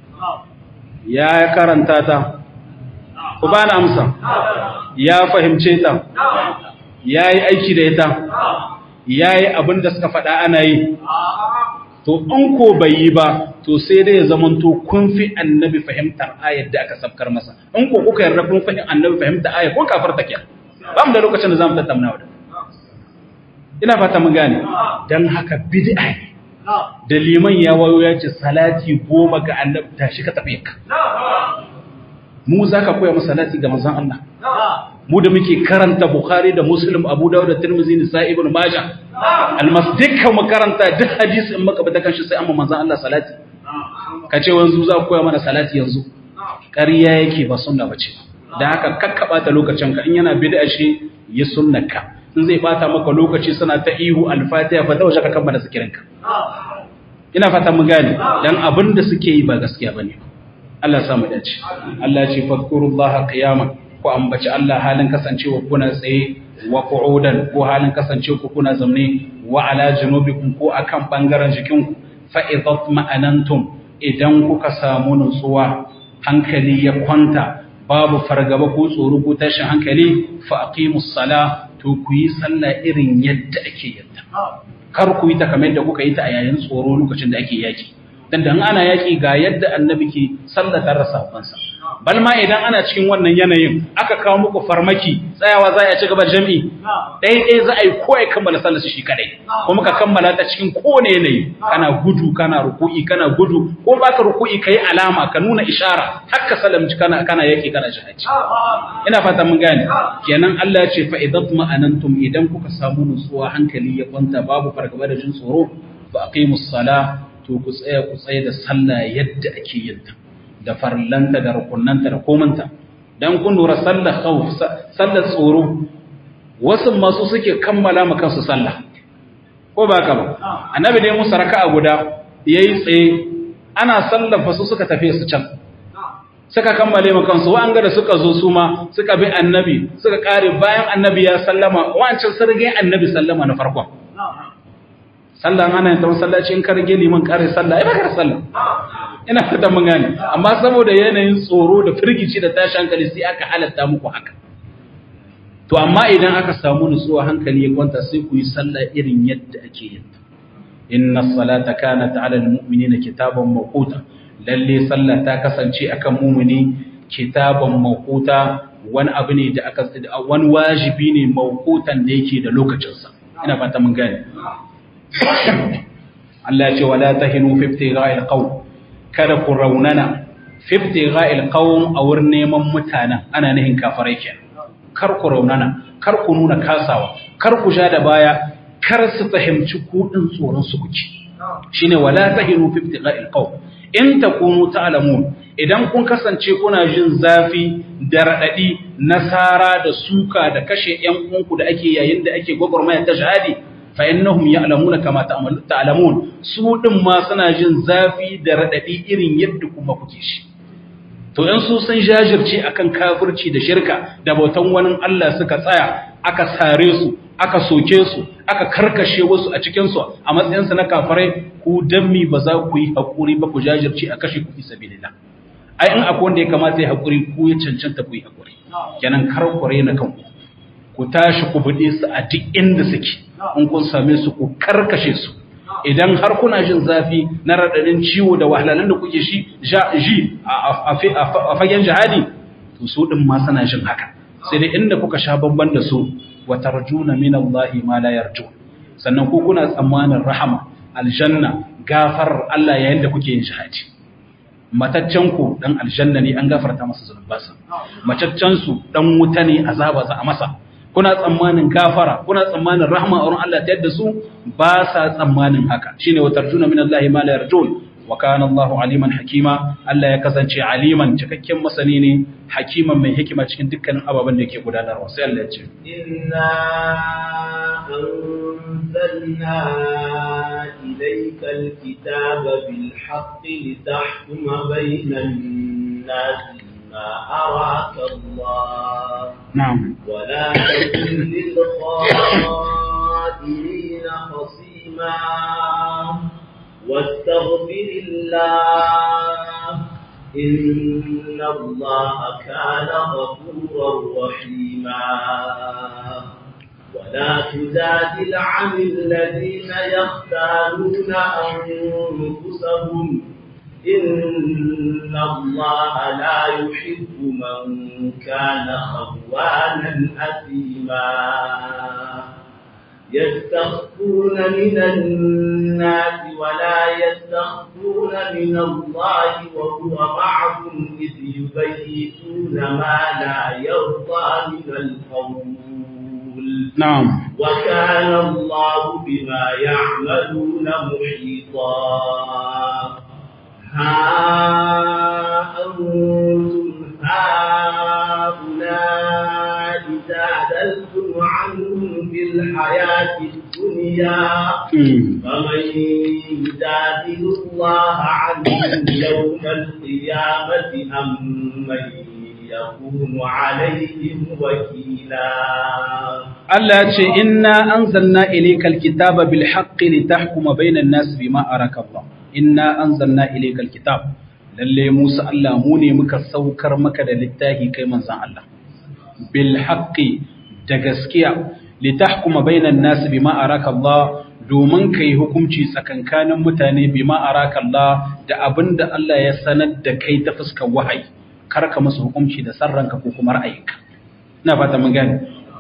S1: ya karanta ta ku ba na amsa ya fahimce ta ya yi aiki da ita ya yi abin da suka faɗa ana yi to in ko bai yi ba to sai dai ya zamanto kun fi annabi fahimtar ayar da aka sabkar masa in ko kuka yarda kun fahimtar annabi fahimtar ayar ko kafar take ba mu da lokacin da zamu tattauna da ina fata mun gane dan haka bid'a ne da liman ya wayo ya ce salati goma ga annabi tashi ka tafi ka mu zaka koya mu salati ga manzon Allah mu da muke karanta Bukhari da Muslim Abu Dawud da Tirmidhi Nisa'i Ibn Majah almasdika mu karanta duk hadisi in maka bata kanshi sai amma manzon Allah salati kace wanzu za ku koya mana salati yanzu ƙarya yake ba sunna bace dan haka kakkaba ta lokacin ka in yana bid'a shi yi sunnaka in zai bata maka lokaci suna ta ihu al-Fatiha fa tawaje ka kammala zikirinka ina fata mun gane dan abin da suke yi ba gaskiya bane Allah ya samu dace Allah ya ce fadkurullaha qiyaman ku ambaci Allah halin kasancewa kuna tsaye wa qu'udan ko halin kasance ku kuna zamne wa ala junubikum ko akan bangaren jikinku fa idat ma'anantum idan kuka samu nutsuwa hankali ya kwanta babu fargaba ko tsoro ko tashin hankali fa aqimus sala to ku yi sallah irin yadda ake yadda kar ku yi ta kamar yadda kuka yi ta a yayin tsoro lokacin da ake yaki dan da ana yaki ga yadda annabi ke sallata rasafansa bal ma idan ana cikin wannan yanayin aka kawo muku farmaki tsayawa za a ci gaba jami'i ɗaya ɗaya za a yi ko ya kammala sallar shi kadai kuma ka kammala ta cikin kowane yanayi kana gudu kana ruku'i kana gudu ko baka ruku'i kai alama ka nuna ishara hakka salamci kana kana yaki kana jihadi ina fata mun gane kenan Allah ya ce fa idat ma'anantum idan kuka samu nutsuwa hankali ya kwanta babu fargaba da jin tsoro fa aqimus sala to ku tsaya ku tsaya da sallah yadda ake yin ta da farlanta da rukunanta da komanta dan kun lura sallar khawf sallar tsoro wasu masu suke kammala ma kansu sallah ko ba ka ba annabi dai musa raka'a guda yayi tsaye ana sallar fa su suka tafi su can suka kammale ma kansu wa an ga da suka zo su ma suka bi annabi suka kare bayan annabi ya sallama wancan sarge annabi sallama na farkon sallah ana yin ta masallaci in ka rage liman kare sallah ai baka sallah ina fata mun gane amma saboda yanayin tsoro da firgici da tashi hankali sai aka halatta muku haka to amma idan aka samu nutsuwa hankali ya kwanta sai ku yi sallah irin yadda ake yin ta inna salata kanat ala almu'minina kitaban mawquta lalle sallah ta kasance akan mu'mini kitaban mawquta wani abu ne da aka wani wajibi ne mawqutan da yake da lokacinsa ina fata mun gane Allah ya ce wala tahinu fi ibtigha'il qawm kada ku raunana fi ibtigha'il qawm a wurin neman mutanen ana nihin kafirai kenan kar ku raunana kar ku nuna kasawa kar ku sha da baya kar su fahimci ku din tsoron su kuke shine wala tahinu fi ibtigha'il qawm in takunu ta'lamun idan kun kasance kuna jin zafi da radadi nasara da suka da kashe yan uwanku da ake yayin da ake gwagwarmaya ta shahadi fa innahum ya'lamuna kama ta'lamun su din ma suna jin zafi da radadi irin yadda kuma kuke shi to in su sun jajirce akan kafirci da shirka da bautan wani Allah suka tsaya aka sare su aka soke su aka karkashe wasu a cikin su a matsayin su na kafirai ku dammi ba za ku yi hakuri ba ku jajirce a kashe ku fi sabilillah ai in akwai wanda ya kamata ya hakuri ku ya cancanta ku yi hakuri kenan kar ku rena kanku ku tashi ku buɗe su a duk inda suke in kun same su ku karkashe su idan har kuna jin zafi na raɗaɗin ciwo da wahalalun da kuke shi ji a fagen jihadi to su ɗin ma suna jin haka sai dai inda kuka sha bamban da su wa tarjuna min Allah ma la yarjun sannan ku kuna tsammanin rahama aljanna gafar Allah yayin da kuke yin jihadi mataccen ku dan aljanna ne an gafarta masa zunubansa macaccen su dan wuta ne azaba za a masa kuna tsammanin gafara kuna tsammanin rahma a wurin Allah ta yadda su ba sa tsammanin haka shine wa tarjuna min Allah ma la yarjun wa kana Allah aliman hakima Allah ya kasance aliman cikakken masani ne hakiman mai hikima cikin dukkanin ababen da yake gudanarwa sai Allah ya ce
S2: inna anzalna ilayka alkitaba bil haqqi litahkuma bainan nas ما أراك الله
S1: نعم
S2: ولا تكن للخائنين خصيما واستغفر الله إن الله كان غفورا رحيما ولا تجادل عن الذين يختارون أنفسهم إن الله لا يحب من كان خوانا أثيما يستخفون من الناس ولا يستخفون من الله وهو معهم إذ يبيتون ما لا يرضى من القول
S1: نعم
S2: وكان الله بما يعملون محيطا ها أنتم هؤلاء جادلتم عنهم في الحياة الدنيا فمن يجادل الله عنهم يوم القيامة أم من يكون عليهم وكيلا
S1: Allah ya ce inna anzalna ilaykal kitaba bil haqqi litahkuma bainan nas bima araka Allah inna anzalna ilaykal kitab lalle Musa Allah mu ne muka saukar maka da littafi kai manzon Allah bil haqqi da gaskiya litahkuma bainan nas bima araka Allah domin kai hukunci tsakankanin mutane bima araka Allah da abinda Allah ya sanar da kai ta fuskar wahayi kar ka musu hukunci da sarranka ko kuma ra'ayinka ina fata mun gane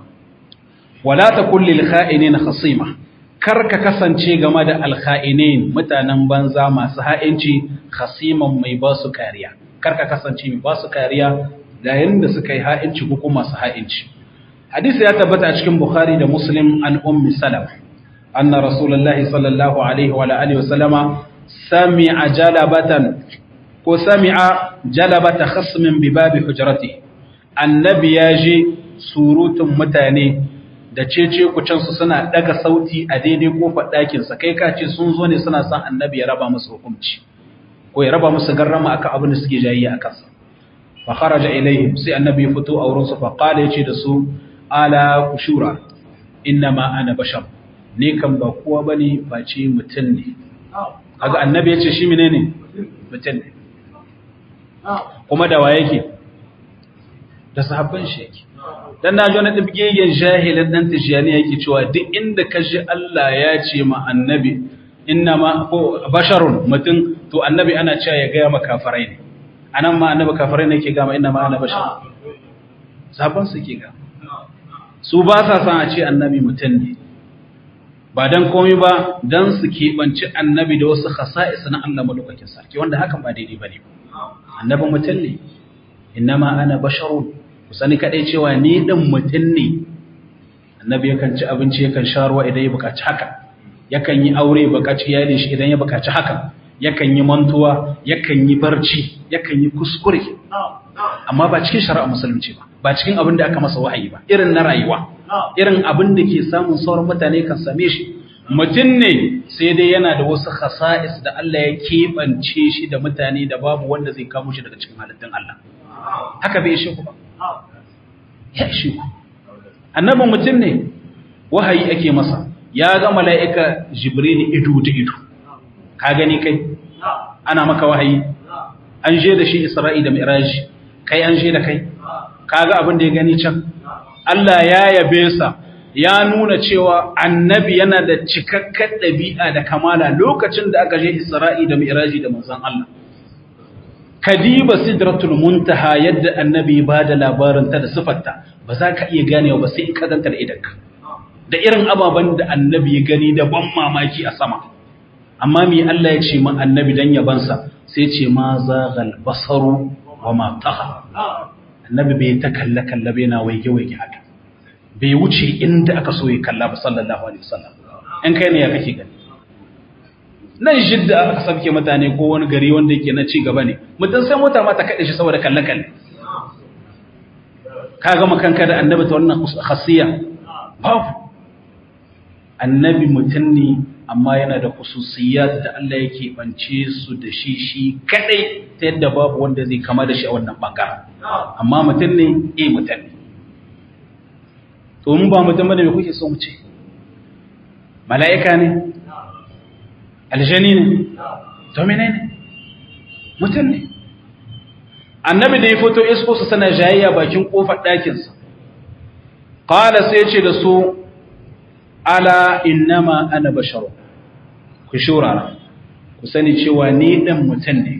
S1: wala takul lil kha'inin khasima kar ka kasance game da al kha'inin mutanen banza masu ha'inci khasiman mai ba su kariya kar ka kasance mai ba su kariya da yanda suka yi ha'inci ko kuma masu ha'inci hadisi ya tabbata a cikin bukhari da muslim an ummi salama anna rasulullahi sallallahu alaihi wa alihi wa sallama sami'a jalabatan ko sami'a jalabata khasmin bi babi hujrati annabi ya ji surutun mutane da cece kucansu suna daga sauti a daidai kofar ɗakinsa kai ka ce sun zo ne suna son annabi ya raba musu hukunci ko ya raba musu garrama akan abin da suke jayayya a kansa fa kharaja ilaihim sai annabi ya fito a wurinsu fa qala yace da su ala kushura inna ma ana bashar ni kan ba kowa bane face mutum ne kaga annabi yace shi menene mutum ne kuma da wa yake da sahabban shi yake dan na ji wani dibgegen jahilin dan tijani yake cewa duk inda ka ji Allah ya ce ma annabi inna ma ko basharun mutum to annabi ana cewa ya gaya ma kafirai ne anan ma annabi kafirai ne yake gama inna ma ana bashar sahabban su ke ga su ba sa san a ce annabi mutum ne ba dan komai ba dan su keɓanci annabi da wasu khasa'is na Allah madaukakin sarki wanda hakan ba daidai bane annabi mutum ne innama ana basharun ku sani kadai cewa ni din mutum ne annabi yakan ci abinci yakan sha ruwa idan ya buƙaci haka yakan yi aure buƙaci iyalin shi idan ya buƙaci haka yakan yi mantuwa yakan yi barci yakan yi kuskure amma ba cikin shari'a musulunci ba ba cikin abin da aka masa wahayi ba irin na rayuwa irin abin da ke samun sauran mutane kan same shi mutum ne sai dai yana da wasu khasa'is da Allah ya keɓance shi da mutane da babu wanda zai kamo shi daga cikin halittun Allah haka bai ishe ku ba ya ishe ku annabin mutum ne wahayi ake masa ya ga mala'ika jibril ido da ido ka gani kai ana maka wahayi an je da shi isra'i da mi'raj kai an je da kai kaga abin da ya gani can Allah ya yabe sa ya nuna cewa annabi yana da cikakken ɗabi'a da kamala lokacin da aka je Isra'i da Mi'raji da manzon Allah. Kadiba sidratul muntaha yadda annabi ba da labarin ta da sifarta ba za ka iya ganewa ba sai ka ganta da idanka. Da irin ababen da annabi ya gani da ban mamaki a sama. Amma me Allah ya ce ma annabi dan yabansa sai ce ma zaghal basaru wa ma taha. Annabi bai ta kalle kalle bai na waige waige haka. bai wuce inda aka so ya kalla ba sallallahu alaihi wasallam in kai ne ya kake gani nan jidda aka sabke mutane ko wani gari wanda yake na ci gaba ne mutum sai mota ma ta kaɗe shi saboda kalle kalle ka ga makanka da annabi ta wannan khasiya babu annabi mutum ne amma yana da khususiyat da Allah yake bance su da shi shi kadai ta yadda babu wanda zai kama da shi a wannan bangaren amma mutum ne eh mutum ne to mun ba mutum bane me kuke so mu ce mala'ika ne aljani ne to menene mutum ne annabi da ya fito isko su sana jayayya bakin kofar ɗakin sa qala sai ce da su ala innama ana basharu ku shurara ku sani cewa ni dan mutum ne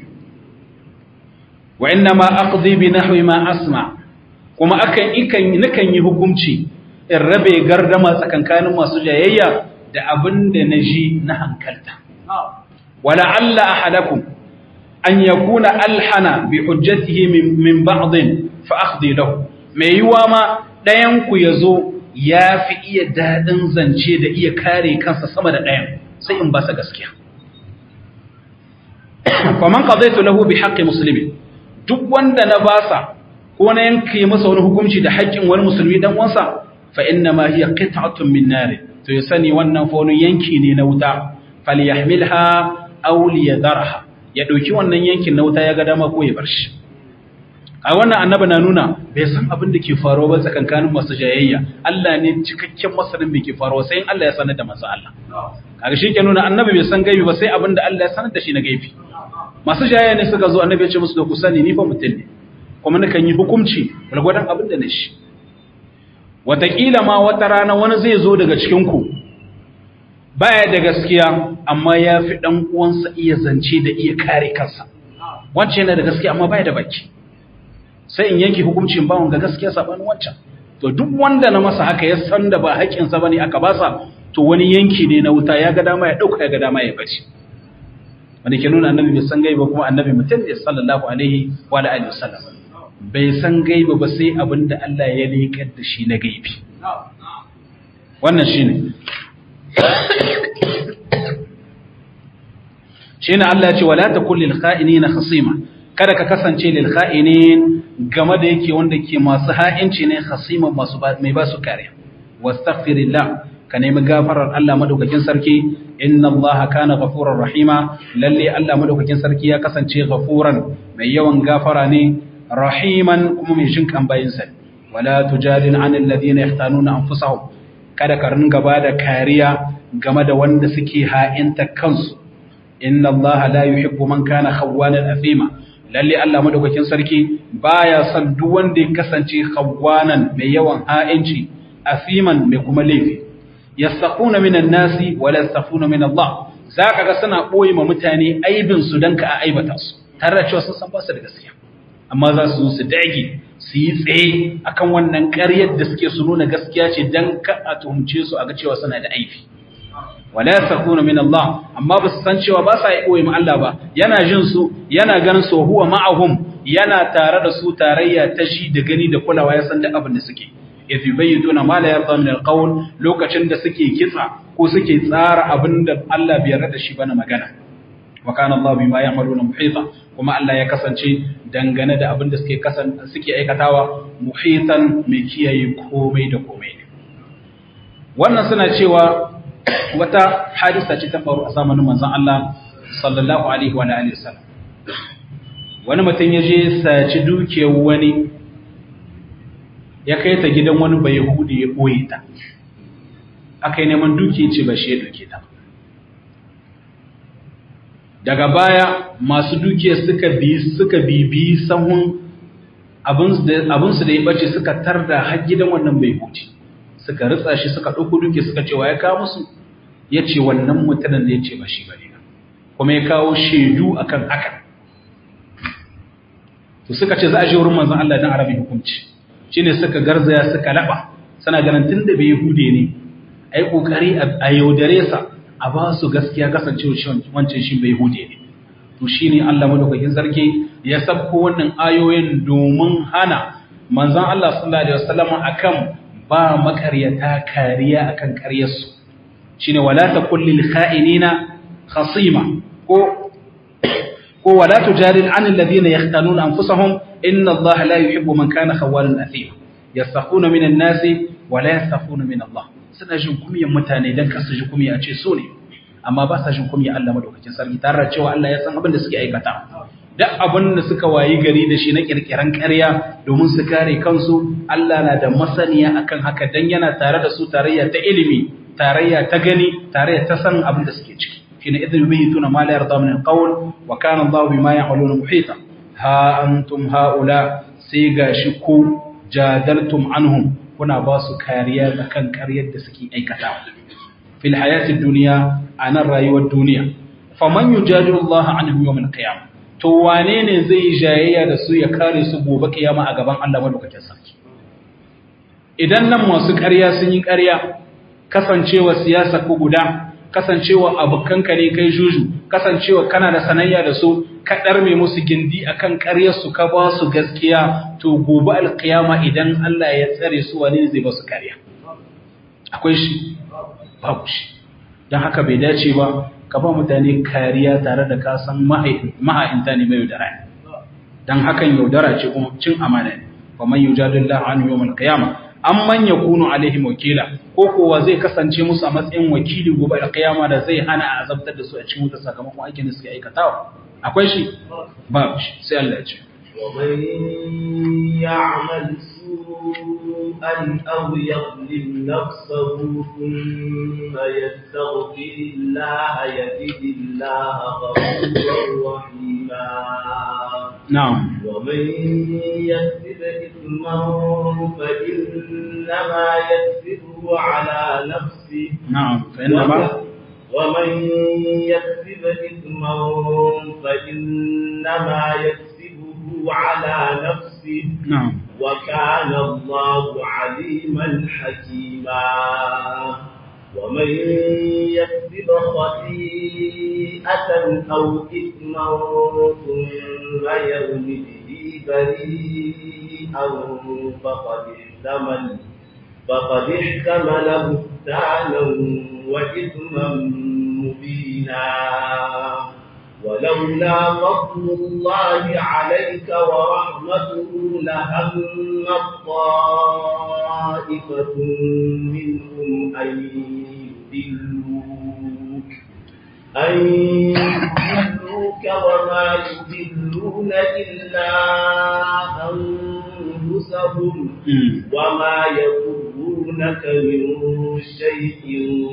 S1: wa innama aqdi bi nahwi ma asma kuma akan ikan nakan yi hukunci in rabe gardama tsakankanin masu jayayya da abin da na ji na hankalta. Wala Allah ahadakum an yakuna alhana bi hujjatihi min ba'din fa akhdi lahu. Mai yiwa ma ɗayan ku yazo ya fi iya daɗin zance da iya kare kansa sama da ɗayan sai in ba sa gaskiya. Faman qadaitu lahu bi haqqi muslimin duk wanda na basa ko na yanke masa wani hukunci da haƙƙin wani musulmi dan uwansa fa inna ma hiya qit'atun min nar to ya sani wannan fa wani yanki ne na wuta falyahmilha aw liyadarha ya dauki wannan yankin na wuta ya ga dama ko ya bar shi a wannan annabi na nuna bai san abin da ke faruwa ba tsakankanin masu jayayya Allah ne cikakken masanin me ke faruwa sai in Allah ya sanar da manzo Allah kaga shi ke nuna annabi bai san gaibi ba sai abin da Allah ya sanar da shi na gaibi masu jayayya ne suka zo annabi ya ce musu da ku sani ni fa mutum ne kuma nakan yi hukunci gwargwadon abin da na shi wataƙila ma wata rana wani zai zo daga cikin ku baya da gaskiya amma ya fi ɗan uwansa iya zance da iya kare kansa wancan yana da gaskiya amma baya da baki sai in yanke hukuncin bawon ga gaskiya sabanin wancan to duk wanda na masa haka ya san da ba haƙƙinsa bane aka basa to wani yanki ne na wuta ya ga dama ya ɗauka ya ga dama ya bace wanda ke nuna annabi bai san gaiba kuma annabi mutum ne sallallahu alaihi wa alihi wasallam bai san gaiba ba sai abinda Allah ya leƙar da shi na gaibi wannan shine shine Allah ya ce wala takul lil kha'inina khasima kada ka kasance lil kha'inin game da yake wanda ke masu ha'inci ne khasima masu mai ba su kare wastaghfirillah ka nemi gafarar Allah madaukakin sarki inna Allah kana ghafurur rahima lalle Allah madaukakin sarki ya kasance ghafuran mai yawan gafara ne rahiman kuma mai jin kan bayin sa wala tujadil anil ladina yahtanuna anfusahum kada ka ringa bada kariya game da wanda suke ha'inta kansu inna Allah la yuhibbu man kana khawwanan athima lalle Allah madaukakin sarki baya son duk wanda ya kasance khawwanan mai yawan ha'inci afiman mai kuma laifi yastaquna minan nasi wala yastaquna min Allah zaka ga suna boye ma mutane aibin su dan ka aibata su tare da cewa sun san ba su da gaskiya amma za su zo su dage su yi tsaye akan wannan ƙaryar da suke su nuna gaskiya ce dan ka a tuhumce su a ga cewa suna da aibi wala yasakuna min Allah amma ba su san cewa ba sa yi ma Allah ba yana jin su yana ganin su huwa ma'ahum yana tare da su tarayya ta shi da gani da kulawa ya san duk abin da suke idh yubayyiduna ma la yarda min alqawl lokacin da suke kitsa ko suke tsara abin da Allah bai yarda da shi ba na magana wa kana Allah bima ya'maluna muhita kuma Allah ya kasance dangane da abin da suke kasan suke aikatawa muhitan mai kiyaye komai da komai wannan suna cewa wata hadisa ce ta faru a zamanin manzon Allah sallallahu alaihi wa alihi wasallam wani mutum ya je saci dukiyar wani ya kai ta gidan wani bai yahudi ya boye ta aka yi neman dukiyar ce ba shi ya duke ta daga baya masu dukiyar suka bi suka bibi sahun abinsu da ya bace suka tarda har gidan wannan bai yahudi suka ritsa shi suka ɗauko duke suka ce wa ya kawo musu ya ce wannan mutanen da ya ce ba shi ba ne kuma ya kawo shaidu akan haka to suka ce za a je wurin manzon Allah dan arabi hukunci shine suka garzaya suka laba sana ganin tunda bai hude ne ai kokari a yaudare sa a ba su gaskiya kasancewa wancan shi bai hude ne to shine Allah madaukakin sarki ya sabko wannan ayoyin domin hana manzon Allah sallallahu alaihi wasallam akan ba makaryata kariya akan karyarsu shine wala takul lil kha'inina khasima ko ko wala tujadil an alladhina yahtanuna anfusahum inna Allah la yuhibbu man kana khawalan athima yastakhuna minan nasi wala yastakhuna min Allah suna jin kumiyan mutane dan kasu ji kumiya a ce so ne amma ba sa jin kumiya Allah madaukakin sarki tare da cewa Allah ya san abin da suke aikata duk abin da suka wayi gari da shi na kirkiran ƙarya domin su kare kansu Allah na da masaniya akan haka dan yana tare da su tarayya ta ilimi tarayya ta gani tarayya ta san abin da suke ciki shine idan yubayituna ma la yarda min alqawl wa kana Allah bima ya'maluna muhita ha antum haula sai gashi ku jadaltum anhum kuna ba su kariya akan ƙaryar da suke aikatawa fil hayati dunya anan rayuwar duniya faman yujadilu Allah anhum yawm al-qiyamah to wane ne zai yi jayayya da su ya kare su gobe kiyama a gaban Allah madaukakin sarki idan nan masu ƙarya sun yi ƙarya kasancewa siyasa ko guda kasancewa abokanka ne kai juju kasancewa kana da sanayya da su ka ɗarme musu gindi akan ƙaryar su ka ba su gaskiya to gobe alkiyama idan Allah ya tsare su wane ne zai ba su ƙarya akwai shi babu shi don haka bai dace ba ka ba mutane kariya tare da ka san maha'inta ne mai yaudara don hakan yaudara ce kuma cin amana ne wa man yujadillahu an yawmal qiyamah an man yakunu alaihim wakila ko kowa zai kasance musu a matsayin wakili gobe da kiyama da zai hana a azabtar da su a cikin wuta sakamakon aikin da suke aikatawa akwai shi ba shi sai Allah ya ce
S2: ومن يعمل سوءا أو يظلم نفسه ثم يستغفر الله يجد الله غفورا رحيما
S1: نعم
S2: ومن يكسب إثما فإنما يكسبه على نفسه
S1: نعم فإنما
S2: ومن يكسب إثما فإنما يكسبه على نفسه
S1: نعم
S2: وكان الله عليما حكيما ومن يكسب خطيئة أو إثما ثم يرم به بريئا فقد احتمل فقد احتمل بهتانا وإثما مبينا ولولا فضل الله عليك ورحمته لهم طائفة منهم أن يذلوك أن يذلوك وما يذلون إلا أنفسهم وما يضرونك من شيء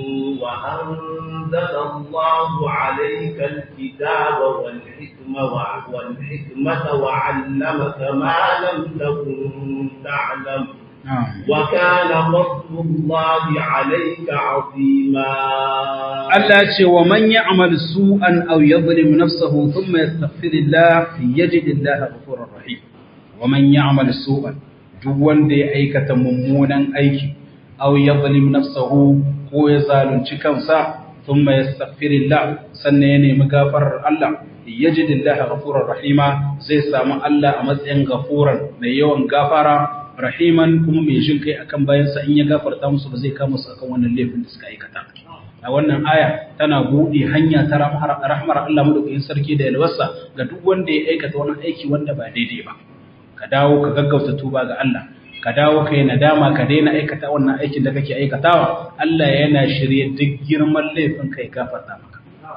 S2: وأنزل الله عليك الكتاب والحكمة والحكمة وعلمك ما لم تكن تعلم
S1: نعم
S2: وكان فضل الله عليك عظيما
S1: Allah ce wa man ya'mal su'an aw yadhlim nafsahu thumma yastaghfirillah yajidillaha ghafurur rahim wa man ya'mal su'an duk wanda ya aikata mummunan aiki aw yadhlim nafsahu ko ya zalunci kansa thumma yastaghfirillah sannan ya nemi gafarar Allah yajidillaha ghafurur rahima zai samu Allah a matsayin gafuran mai yawan gafara rahiman kuma mai jin kai akan bayansa in ya gafarta musu ba zai kama su akan wannan laifin da suka aikata a wannan aya tana buɗe hanya ta rahmar Allah madaukakin sarki da yalwarsa ga duk wanda ya aikata wani aiki wanda ba daidai ba ka dawo ka gaggauta tuba ga Allah ka dawo ka yi nadama ka daina aikata wannan aikin da kake aikatawa Allah yana shirye duk girman laifin kai gafarta maka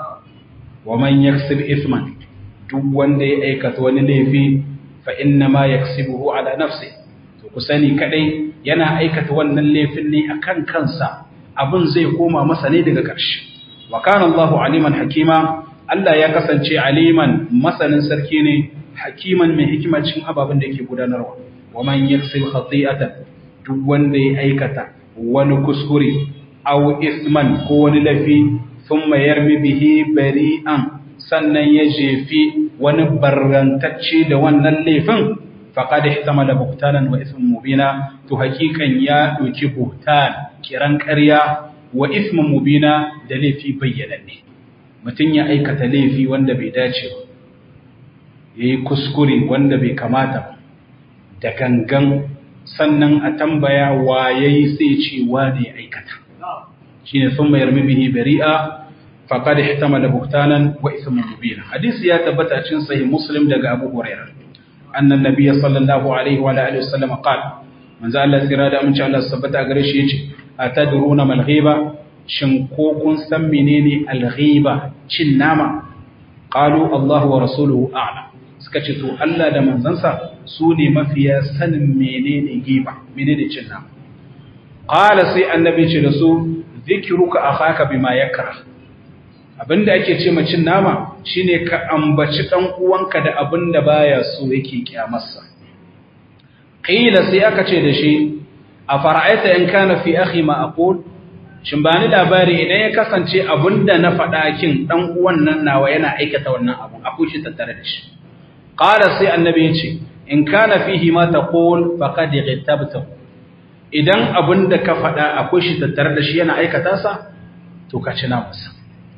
S1: wa man yaksib isman duk wanda ya aikata wani laifi fa inna ma yaksibuhu ala nafsi to ku sani kadai yana aikata wannan laifin ne akan kansa abin zai koma masa ne daga ƙarshe wa kana Allahu aliman hakima Allah ya kasance aliman masanin sarki ne hakiman mai hikima cikin ababen da yake gudanarwa wa man yaksib khati'atan duk wanda ya aikata wani kuskure aw isman ko wani lafi thumma yarmi bihi bari'an sannan ya jefi wani barrantacce da wannan laifin faqad ihtamala buhtanan wa ismun mubina to hakikan ya doki buhtan kiran ƙarya wa ismun mubina da laifi bayyananne mutum ya aikata laifi wanda bai dace ba yayi kuskure wanda bai kamata ba da gangan sannan a tambaya wa yayi sai ce wane aikata shine thumma yarmi bihi bari'a faqad ihtamala buhtanan wa ismun mubina hadisi ya tabbata cikin sahih muslim daga abu hurairah annan nabiyyi sallallahu alaihi wa alihi wasallam qala manzo Allah tsira da amince Allah sabbata gare shi yace atadruna mal ghiba shin ko kun san menene al ghiba cin nama qalu Allah wa rasuluhu a'lam suka ce to Allah da manzansa su ne mafiya sanin menene ghiba menene cin nama qala sai annabi ce da su zikruka akhaka bima yakra abinda ake ce cin nama shine ka ambaci dan uwanka da abinda baya so yake kiyamarsa qila sai aka ce da shi a fara'aita in kana fi akhi ma aqul shin ba ni labari idan ya kasance abinda na faɗa kin dan uwan nan nawa yana aikata wannan abu akwai shi tattare da shi qala sai annabi ya ce in kana fihi ma taqul faqad ghtabtahu idan abinda ka faɗa akwai shi tattare da shi yana aikata sa to ka ci namansa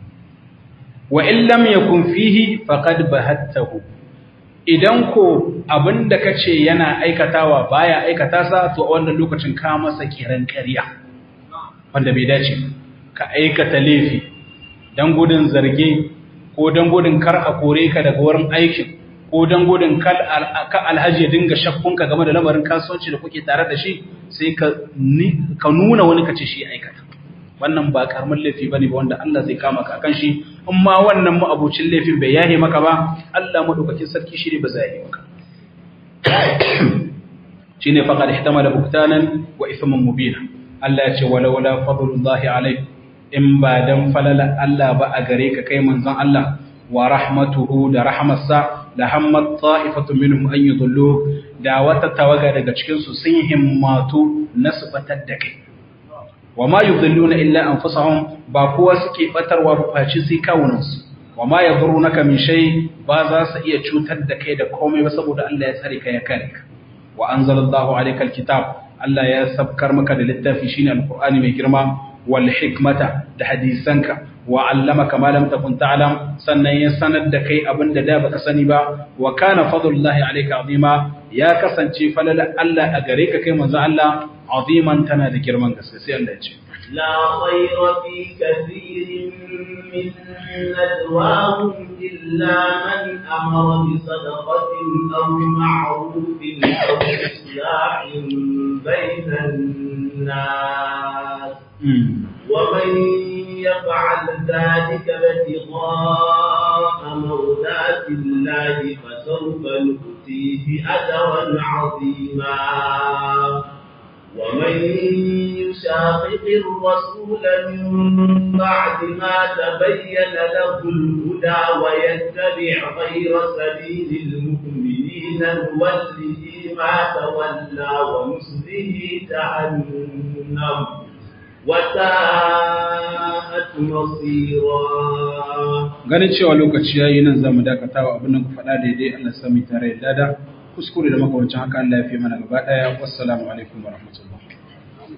S1: wa in lam yakun fihi faqad bahattahu idan ko abinda kace yana aikatawa baya aikata sa to a wannan lokacin ka masa kiran ƙarya wanda bai dace ka aikata laifi dan gudun zarge ko dan gudun kar a kore ka daga wurin aikin ko dan gudun kal ka alhaji ya dinga shakkunka game da lamarin kasuwanci da kuke tare da shi sai ka ka nuna wani kace shi aikata wannan ba karamin laifi bane ba wanda Allah zai kama ka akan shi amma wannan ma'abucin laifin bai yahe maka ba Allah madaukakin sarki shi ne ba zai yahe maka shine faqad ihtamala buktanan wa ithman mubina Allah ya ce walaula fadlullahi alayk in ba dan falala Allah ba a gare ka kai manzon Allah wa rahmatuhu da rahmatsa la hammat ta'ifatu minhum an yudullu da wata tawaga daga cikin su sun himmatu na su batar da kai wa ma yudilluna illa anfusahum ba kowa suke batarwa ba faci sai kawunan su wa ma yadhurunaka min shay ba za su iya cutar da kai da komai ba saboda Allah ya tsare ka ya kare ka wa anzalallahu alayka alkitab Allah ya sabkar maka da littafi shine alqur'ani mai girma wal hikmata da hadisanka wa allamaka ma lam takun ta'lam sannan ya sanar da kai abinda da baka sani ba wa kana fadlullahi alayka azima ya kasance falala Allah a gare ka kai manzo Allah aziman tana da girman gaske sai Allah ya ce
S2: لا خير في كثير من نجواهم إلا من أمر بصدقة أو معروف أو إصلاح بين الناس ومن يفعل ذلك ابتغاء مرضات الله فسوف نؤتيه أجرا عظيما ومن يشاقق الرسول من بعد ما تبين له الهدى ويتبع غير سبيل المؤمنين نوله ما تولى ونصله جهنم وساءت مصيرا
S1: ganin cewa lokaci yayi nan zamu dakatawa abin da ku faɗa daidai Allah sami tare da dada kuskure da makamancin haka Allah ya fi mana gaba daya wassalamu alaikum warahmatullahi